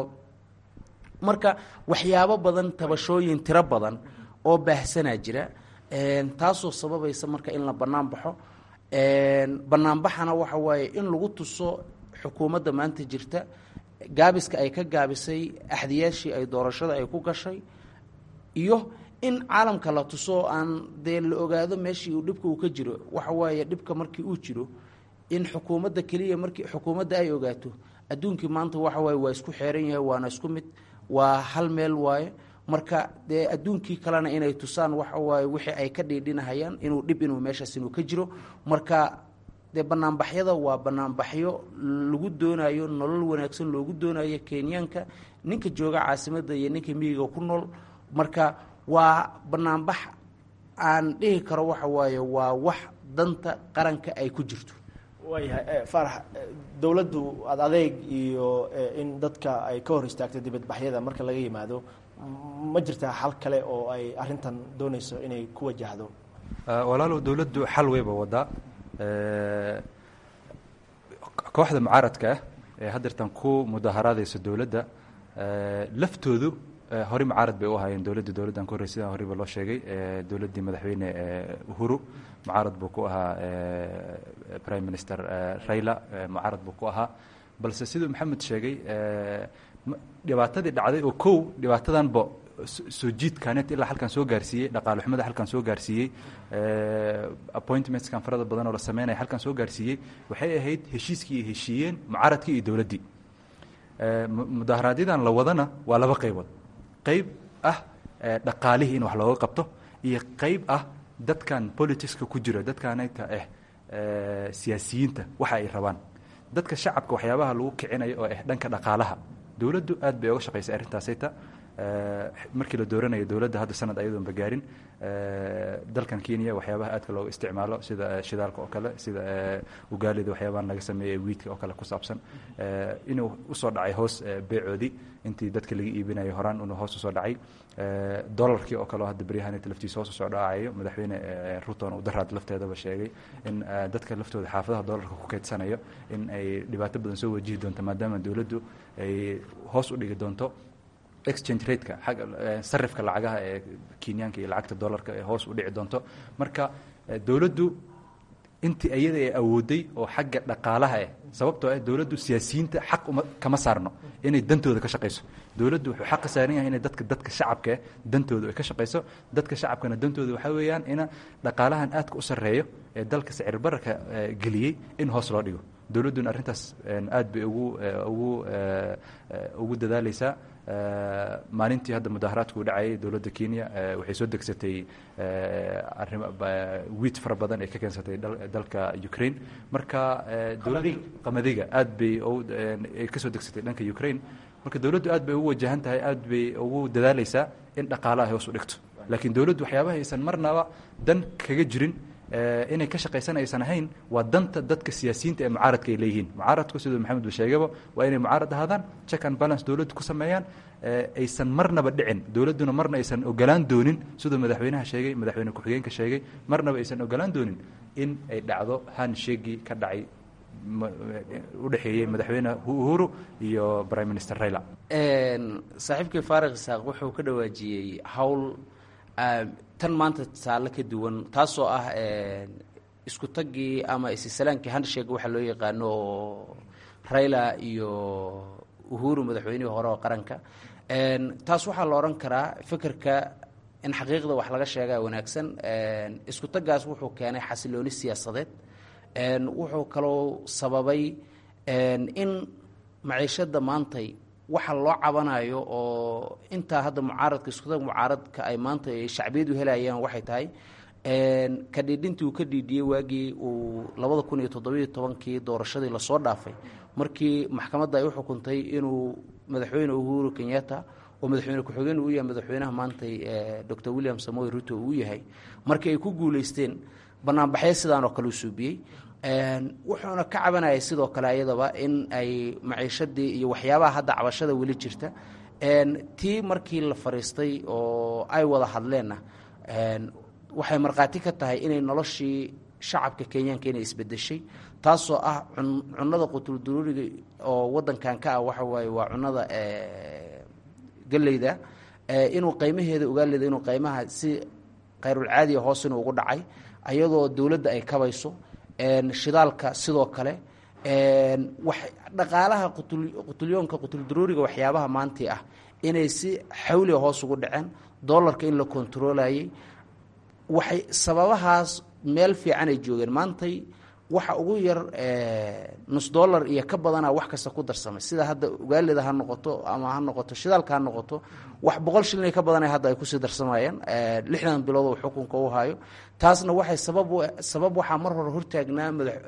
marka waxyaabo badan tabashooyin tiro badan oo baahsanaa jira taasoo sababaysa marka in la bannaan baxo banaanbaxana waxa waaye in lagu tuso xukuumadda maanta jirta gaabiska ay ka gaabisay axdiyaashii ay doorashada ay ku gashay iyo in caalamka la tuso aan dee la ogaado meeshii uu dhibka uu ka jiro waxa waaye dhibka markii uu jiro in xukuumadda keliya markii xukuumadda ay ogaato adduunkii maanta waxa waaye waa isku xeeran yahay waana isku mid waa hal meel waaye marka dee adduunkii kalena inay tusaan waxa waaye wixii ay ka dhiidhinahayaan inuu dhib inuu meeshaas inuu ka jiro marka dee banaanbaxyada waa banaanbaxyo lagu doonayo nolol wanaagsan loogu doonayo kenyaanka ninka jooga caasimadda iyo ninka miyiga ku nool marka waa banaanbax aan dhihi karo waxa waaye waa wax danta qaranka ay ku jirto waayahay faarax dowladdu ad adeeg iyo in dadka ay ka hor istaagto dibadbaxyada marka laga yimaado ma jirtaa xal kale oo ay arintan doonayso inay ku wajahdo walaalow dowladdu xal weyba wadaa kooxda mucaaradka ah ee haddeertan ku mudaharaadaysa dowladda laftoodu hore mucaarad bay u ahaayeen dowladda dowladdan ku horrey sidaan horeyba loo sheegay dowladdii madaxweyne uhuru mucaarad buu ku ahaa prime minister raila mucaarad buu ku ahaa balse siduu maxamed sheegay dhibaatadii dhacday oo kow dhibaatadanba soo jiidkaanet ilaa halkan soo gaarsiiyey dhaqaale xumada halkan soo gaarsiiyey appointmentskan farada badan oo la sameynaya halkan soo gaarsiiyey waxay ahayd heshiiskii ay heshiiyeen mucaaradkii iyo dowladdii mudaharaadyadaan la wadana waa laba qaybood qayb ah dhaqaalihii in wax looga qabto iyo qayb ah dadkan politicska ku jira dadkanayta ah siyaasiyiinta waxa ay rabaan dadka shacabka waxyaabaha lagu kicinayo oo ah dhanka dhaqaalaha dowladdu aad bay oga shaqaysay arrintaasayta markii la dooranayo dowladda hadda sanad ayadoonba gaarin dalkan kenya waxyaabaha aadka looga isticmaalo sida shidaalka oo kale sida ugaalida waxyaabahan laga sameeyey wiidka oo kale ku saabsan inuu usoo dhacay hoos beecoodii intii dadka laga iibinayo horaan inuu hoos usoo dhacay dolarkii oo kale oo hadda beryahanita laftiisa hoos usoo dhacayo madaxweyne ruton uu daraad lafteedaba sheegay in dadka laftooda xaafadaha dolarka ku kaydsanayo in ay dhibaato badan soo wajihi doonto maadaama dowladdu ay hoos u dhigi doonto exchange rateka agga sarifka lacagaha ee kenyaanka iyo lacagta dollarka ee hoos u dhici doonto marka dowladdu intii iyada ay awooday oo xagga dhaqaalaha ah sababtoo ah dowladdu siyaasiyiinta xaq uma kama saarno inay dantooda ka shaqayso dowladdu wuxuu xaq ka saaran yahay inay dadka dadka shacabka ah dantooda ay ka shaqayso dadka shacabkana dantooda waxaa weeyaan ina dhaqaalahan aadka u sarreeyo ee dalka sicir bararka geliyey in hoos loo dhigo dowladduna arrintaas aad bay ugu ugu ugu dadaaleysaa maalintii hadda mudaharaadku u dhacayay dowladda kenya waxay soo degsatay arimo wiid fara badan ay ka keensatay dalka ukraine marka dowladda qamadiga aad bay ay ka soo degsatay dhanka ukraine marka dowladdu aad bay ugu wajahan tahay aad bay ugu dadaaleysaa in dhaqaalaha hoos u dhigto laakiin dowladdu waxyaabaha aysan marnaba dan kaga jirin inay ka shaqaysan aysan ahayn waa danta dadka siyaasiyiinta ee mucaaradka ay leeyihiin mucaaradku siduu maxamed ba sheegaba waa inay mucaarad ahaadaan check and balance dowladdu ku sameeyaan aysan marnaba dhicin dowladduna marna aysan ogolaan doonin siduu madaxweynaha sheegay madaxweyne ku-xigeenka sheegay marnaba aysan ogolaan doonin in ay dhacdo hanshegii ka dhacay u dhexeeyey madaxweyne uhuru iyo prime minister raila saaxiibkii faarikh isaaq wuxuu ka dhawaajiyey howl tan maanta taale ka duwan taasoo ah isku taggii ama isisalaankii handshake waxa loo yaqaano oo raila iyo uhuru madaxweynihii hore oo qaranka taas waxaa la odhan karaa fikirka in xaqiiqda wax laga sheegaa wanaagsan isku taggaas wuxuu keenay xasilooni siyaasadeed wuxuu kaloo sababay in maciishada maantay waxa loo cabanayo oo intaa hadda mucaaradka iskutag mucaaradka ay maanta ay shacbiyadu helayaan waxay tahay ka dhiidhintii uu ka dhiidhiyey waagii uu labada kun iyo toddobiyo tobankii doorashadii lasoo dhaafay markii maxkamadda ay u xukuntay inuu madaxweyne uhuru kenyatta oo madaxweyne ku-xigeen uu yahay madaxweynaha maantay dor william samoy ruto uu yahay markii ay ku guuleysteen banaanbaxyo sidaan oo kale u suubiyey wuxuuna ka cabanayay sidoo kale ayadaba in ay maciishadii iyo waxyaabaha hadda cabashada weli jirta tii markii la fariistay oo ay wada hadleenna waxay markhaati ka tahay inay noloshii shacabka kenyaanka inay isbedeshay taasoo ah cunada qutulduruuriga oo wadankan ka ah waxa waaye waa cunada geleyda inuu qaymaheeda ogaaleda inuu qaymaha si khayrulcaadiya hoos inuu ugu dhacay ayadoo dowladda ay kabayso shidaalka sidoo kale wax dhaqaalaha qutulyoonka qutuldaruuriga waxyaabaha maantii ah inay si xawliga hoos ugu dhaceen dollarka in la kontarolayay waxay sababahaas meel fiican ay joogeen maantay waxa ugu yar nus dollar iyo ka badana wax kasta ku darsamay sida hadda ugaalida ha noqoto ama ha noqoto shidaalka ha noqoto wax boqol shilin ka badana hadda ay kusii darsamayeen lixdan bilood oo xukunka u hayo taasna waxay sabab sabab waxaa mar hore hortaagnaa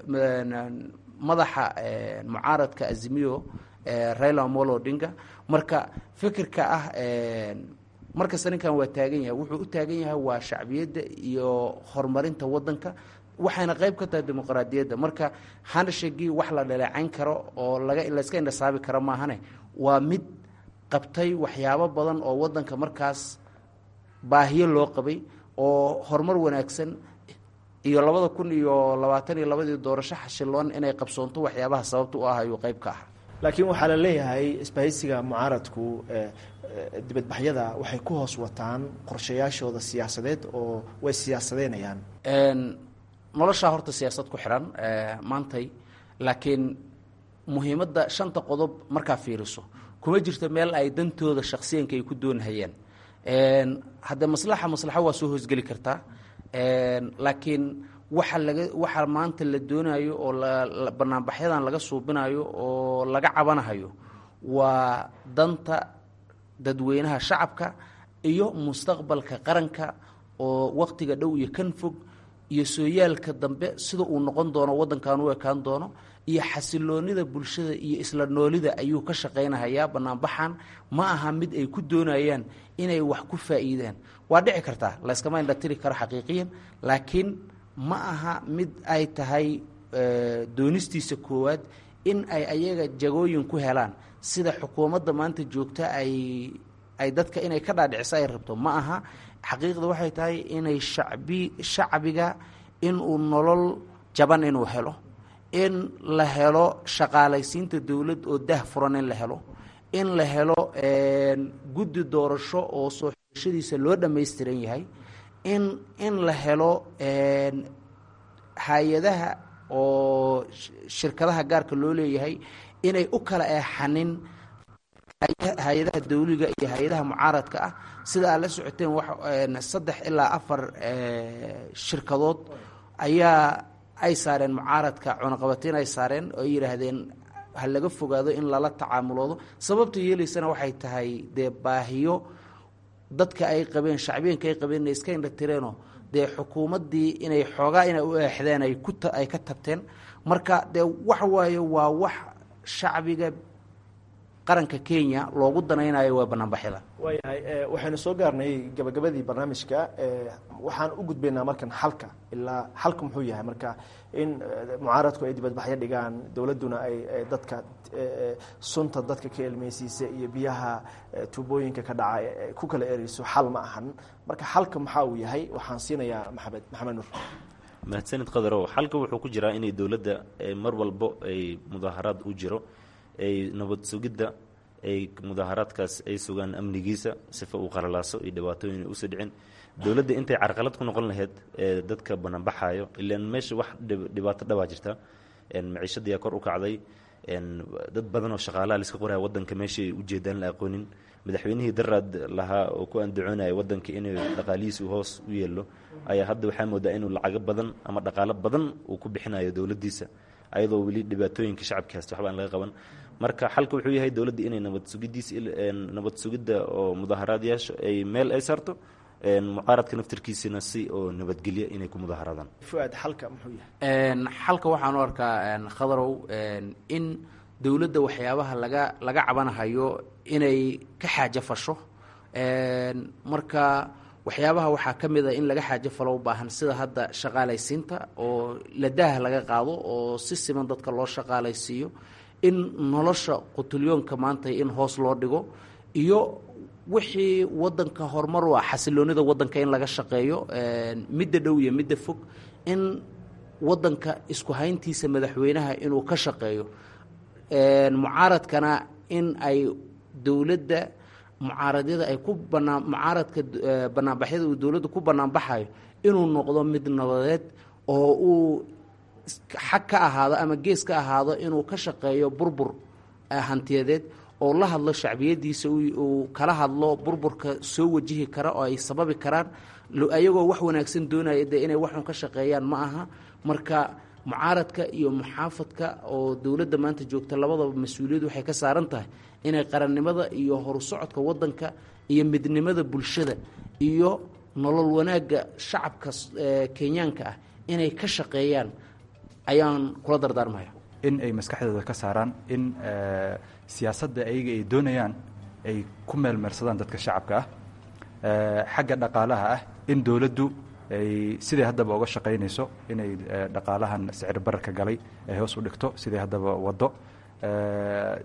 madaxa mucaaradka azimiyo raila omolo odinga marka fikirka ah markasta ninkan waa taagan yahay wuxuu u taagan yahay waa shacbiyadda iyo horumarinta wadanka waxayna qayb ka tahay dimuqraadiyadda marka handshagii wax la dhaleecayn karo oo laga layska indhasaabi karo maahane waa mid qabtay waxyaabo badan oo wadanka markaas baahiyo loo qabay oo horumar wanaagsan iyo labada kun iyo labaatan iyo labadii doorasho xashiloon inay qabsoonto waxyaabaha sababta u ah ayuu qayb ka ah laakiin waxaa la leeyahay isbahaysiga mucaaradku dibadbaxyada waxay ku hoos wataan qorshayaashooda siyaasadeed oo way siyaasadeynayaan noloshaa horta siyaasad ku xiran maantay laakiin muhiimadda shanta qodob markaa fiiriso kuma jirto meel ay dantooda shaksiyanka ay ku doonhayeen haddee maslaxa maslaxo waa soo hoosgeli kartaa laakiin waxa laga waxa maanta la doonayo oo banaanbaxyadan laga suubinayo oo laga cabanahayo waa danta dadweynaha shacabka iyo mustaqbalka qaranka oo waktiga dhow iyo kan fog iyo sooyaalka dambe sida uu noqon doono waddankan u ekaan doono iyo xasiloonida bulshada iyo isla noolida ayuu ka shaqaynahayaa banaanbaxan ma aha mid ay ku doonayaan inay wax ku faa'iidaan waa dhici kartaa layskama indhatiri karo xaqiiqiyan laakiin ma aha mid ay tahay doonistiisa koowaad in ay ayaga jagooyin ku helaan sida xukuumadda maanta joogta ay ay dadka inay ka dhaadhiciso ay rabto ma aha xaqiiqda waxay tahay inay shacbi shacbiga inuu nolol jaban inuu helo in la helo shaqaalaysiinta dowlad oo dah furan in la helo in la helo guddi doorasho oo soo xishadiisa loo dhammaystiran yahay in in la helo hay-adaha oo shirkadaha gaarka loo leeyahay inay u kala eexanin hay-adaha dawliga iyo hay-adaha mucaaradka ah sida aad la socoteen wa saddex ilaa afar shirkadood ayaa ay saareen mucaaradka cunaqabateyn ay saareen oo ay yidhaahdeen ha laga fogaado in lala tacaamuloodo sababta yeelaysana waxay tahay dee baahiyo dadka ay qabeen shacbiyinka ay qabeen inay iska indhatireenoo dee xukuumaddii inay xoogaa inay u eexdeen ay ku ay ka tabteen marka dee waxa waaye waa wax shacbiga qaranka kenya loogu danaynayo waa banaanbaxyada waayahay waxaynu soo gaarnay gabagabadii barnaamijka waxaan u gudbaynaa markan xalka ilaa xalka muxuu yahay marka in mucaaradku ay dibadbaxyo dhigaan dowladduna ay dadka sunta dadka ka elmeysiisa iyo biyaha tuubooyinka ka dhaca ku kala ereyso xal ma ahan marka xalka maxaa uu yahay waxaan siinayaa maxamed maxamed nuur mahadsanid qadarow xalka wuxuu ku jiraa inay dowladda mar walbo ay mudaaharaad u jiro ay nabad sugidda ay mudaaharaadkaas ay sugaan amnigiisa sifa uu qalalaaso iyo dhibaatooyin usoo dhicin dowladda intay carqalad ku noqon lahayd ee dadka banaanbaxaayo ilaan meesha wax dhibaato dhabaa jirta maciishadiyaa kor u kacday dad badan oo shaqaalaha laiska qoraya wadanka meeshay ujeedaan la aqoonin madaxweynihii daraad lahaa oo ku andacoonaya wadanka inuu dhaqaalihiisu hoos u yeelo ayaa hadda waxaa moodaa inuu lacago badan ama dhaqaalo badan uu ku bixinayo dowladdiisa ayadoo weli dhibaatooyinka shacabka haysta waxba aan laga qaban marka xalka wuxuu yahay dowladda inay nabad sugidiis nabad sugidda oo mudaaharaadyaasha ay meel ay saarto mucaaradka naftarkiisina si oo nabadgelya inay ku mudaaharaadaan fuaad xalka muxuu yahay xalka waxaan u arkaa khadarow in dowladda waxyaabaha laga laga cabanahayo inay ka xaajo fasho marka waxyaabaha waxaa ka mid a in laga xaajo falo u baahan sida hadda shaqaalaysiinta oo ladaah laga qaado oo si siman dadka loo shaqaalaysiiyo in nolosha qutulyoonka maanta in hoos loo dhigo iyo wixii wadanka horumar u ah xasiloonida wadanka in laga shaqeeyo midda dhow iyo midda fog in wadanka isku hayntiisa madaxweynaha inuu ka shaqeeyo mucaaradkana in ay dowladda mucaaradyada ay ku banaan mucaaradka banaanbaxyada uu dowladda ku banaanbaxayo inuu noqdo mid nabadeed oo uu xag ka ahaado ama gees ka ahaado inuu ka shaqeeyo burbur hantiyadeed oo la hadlo shacbiyadiisa uu kala hadlo burburka soo wajihi kara oo ay sababi karaan ayagoo wax wanaagsan doonaya dee inay waxun ka shaqeeyaan ma aha marka mucaaradka iyo muxaafadka oo dowladda maanta joogta labadaba mas-uuliyad waxay ka saaran tahay inay qarannimada iyo horusocodka wadanka iyo midnimada bulshada iyo nolol wanaagga shacabka kenyaanka ah inay ka shaqeeyaan ayaan kula dardaarmaya in ay maskaxdooda ka saaraan in siyaasadda ayaga ay doonayaan ay ku meelmeersadaan dadka shacabka ah xagga dhaqaalaha ah in dowladdu ay siday haddaba uga shaqaynayso inay dhaqaalahan sicir bararka galay ay hoos u dhigto siday haddaba waddo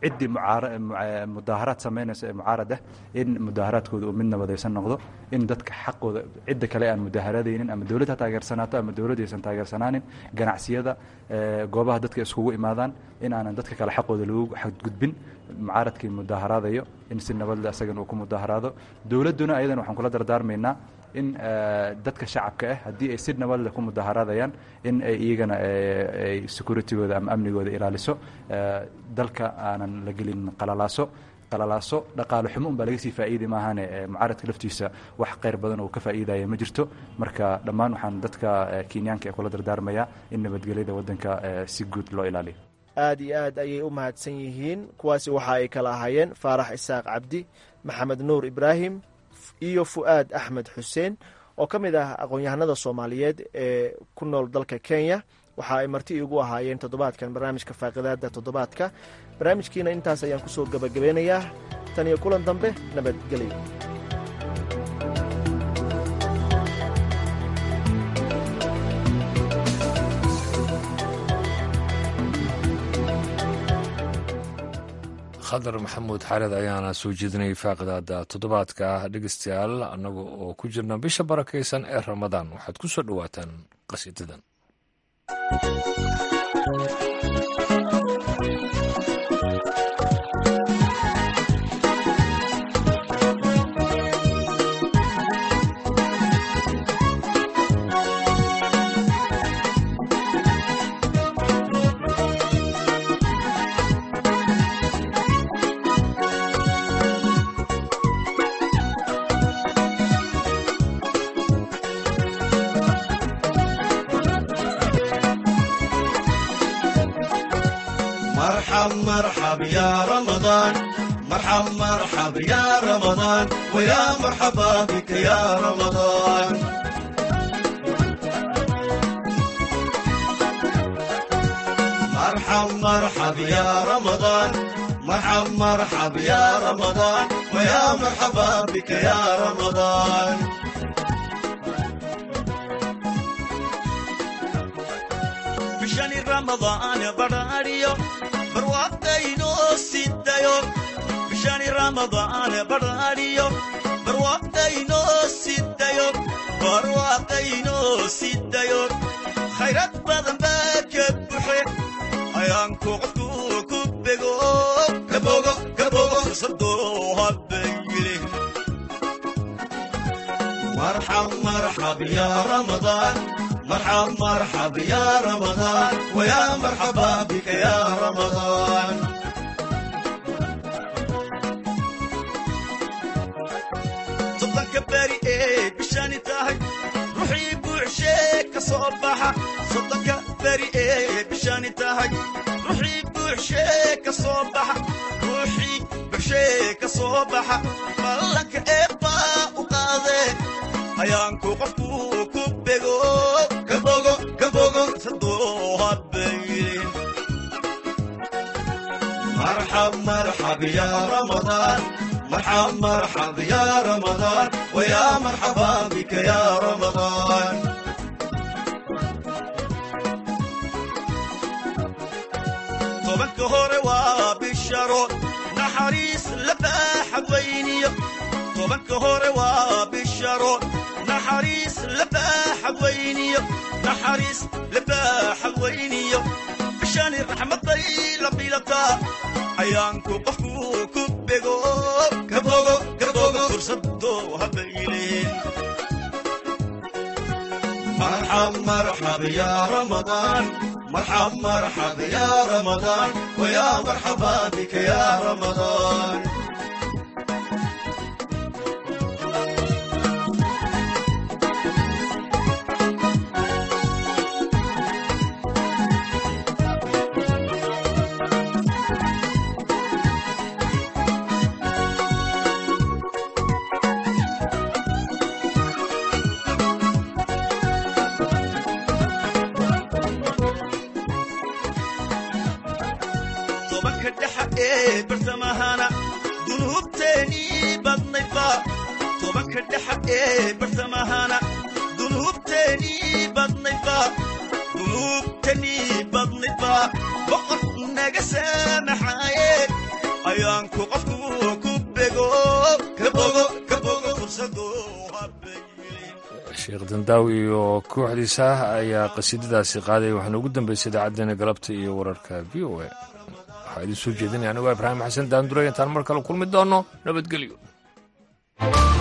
ciddii mudaaharaad samaynaysa ee mucaarad ah in mudaaharaadkooda uu mid nabadaysan noqdo in dadka xaqooda cidda kale aan mudaaharadaynin ama dowlad ha taageersanaato ama dowladd aysan taageersanaanin ganacsiyada goobaha dadka iskugu imaadaan in aanan dadka kale xaqooda lagu xadgudbin mucaaradkii mudaaharaadayo in si nabadle asagan uu ku mudaaharaado dowladduna ayadan waxaan kula dardaarmaynaa in dadka shacabka ah haddii ay si nabadleh ku mudaaharaadayaan in ay iyagana ay securitygooda ama amnigooda ilaaliso dalka aanan la gelin qalalaaso qalalaaso dhaqaalo xumo un baa laga sii faa'iidi maahane mucaaradka laftiisa wax qayr badan oo ka faa'iidaya ma jirto marka dhammaan waxaan dadka kenyaanka ee kula dardaarmayaa in nabadgelyada waddanka si guud loo ilaaliyo aad iyo aad ayay u mahadsan yihiin kuwaasi waxa ay kala ahaayeen faarax isaaq cabdi maxamed nuur ibraahim iyo fu'aad axmed xuseen oo ka mid ah aqoon-yahanada soomaaliyeed ee ku nool dalka kenya waxa ay marti iigu ahaayeen toddobaadkan barnaamijka faaqidaada toddobaadka barnaamijkiina intaas ayaan kusoo gebagabeynayaa tan iyo kulan dambe nabadgelyo khadar maxamuud xared ayaana soo jeedinayay faaqidaada toddobaadka dhegeystayaal annaga oo ku jirna bisha barakaysan ee ramadaan waxaad ku soo dhowaataan qasiidadan مرحب يا رمضان مرحب مرحب يا رمضان ويا مرحبا بك يا رمضان مرحب مرحب يا رمضان مرحب مرحب يا رمضان ويا مرحبا بك يا رمضان بشان رمضان براريو barwaaqdaynoo sidayo bishani ramadaan barariyo barwaaqdaynoo sidayo barwaaqdaynoo sidayo khayrad badan baa ka buxe ayaanku qofku ku bego kabogo kabogo sadoo habayile marxab marxab ya ramadaan مرحب مرحب يا رمضان ويا مرحبا بك يا رمضان صدق بري ايه بشاني تاهي روحي بوعشيك صباحة صدق بري ايه بشاني تاهي روحي بوعشيك صباحة روحي بوعشيك صباحة مالك ايبا وقاضي ayaanku qofku ku bego kabogo kabogo sadoo habaylin marxab marxab ya ramadaan marxab marxab ya ramadaan waya marxaba bika ya ramadaan tobanka hore waa bisharo naxariis la baaxad weyniyo tobanka hore waa bisharo naxariis labaaxad weyniyo naxariis labaaxad weyniyo bishani raxmaday la bilataa ayaanku qofku ku bego kabogo kabogo fursadoo habayleen مرحب مرحب يا رمضان مرحب مرحب يا رمضان ويا مرحبا بك يا رمضان tobanka dhexa ee bartamahana dunuubteenii badnayba tobanka dhexa ee bartamahana dunuubteenii badnayba dunuubteenii badnayba boqor naga saamaxaaye ayaanku qofku ku bego ka bogo ka bogo fursado sheekh dandaawi iyo kooxdiisa ayaa qasiidadaasi qaaday waxaana ugu dambeysay idaacadeena galabta iyo wararka v o a waxaa idin soo jeedinaya anigo ibraahim xasan daandure intaan mar kale kulmi doono nabadgelyo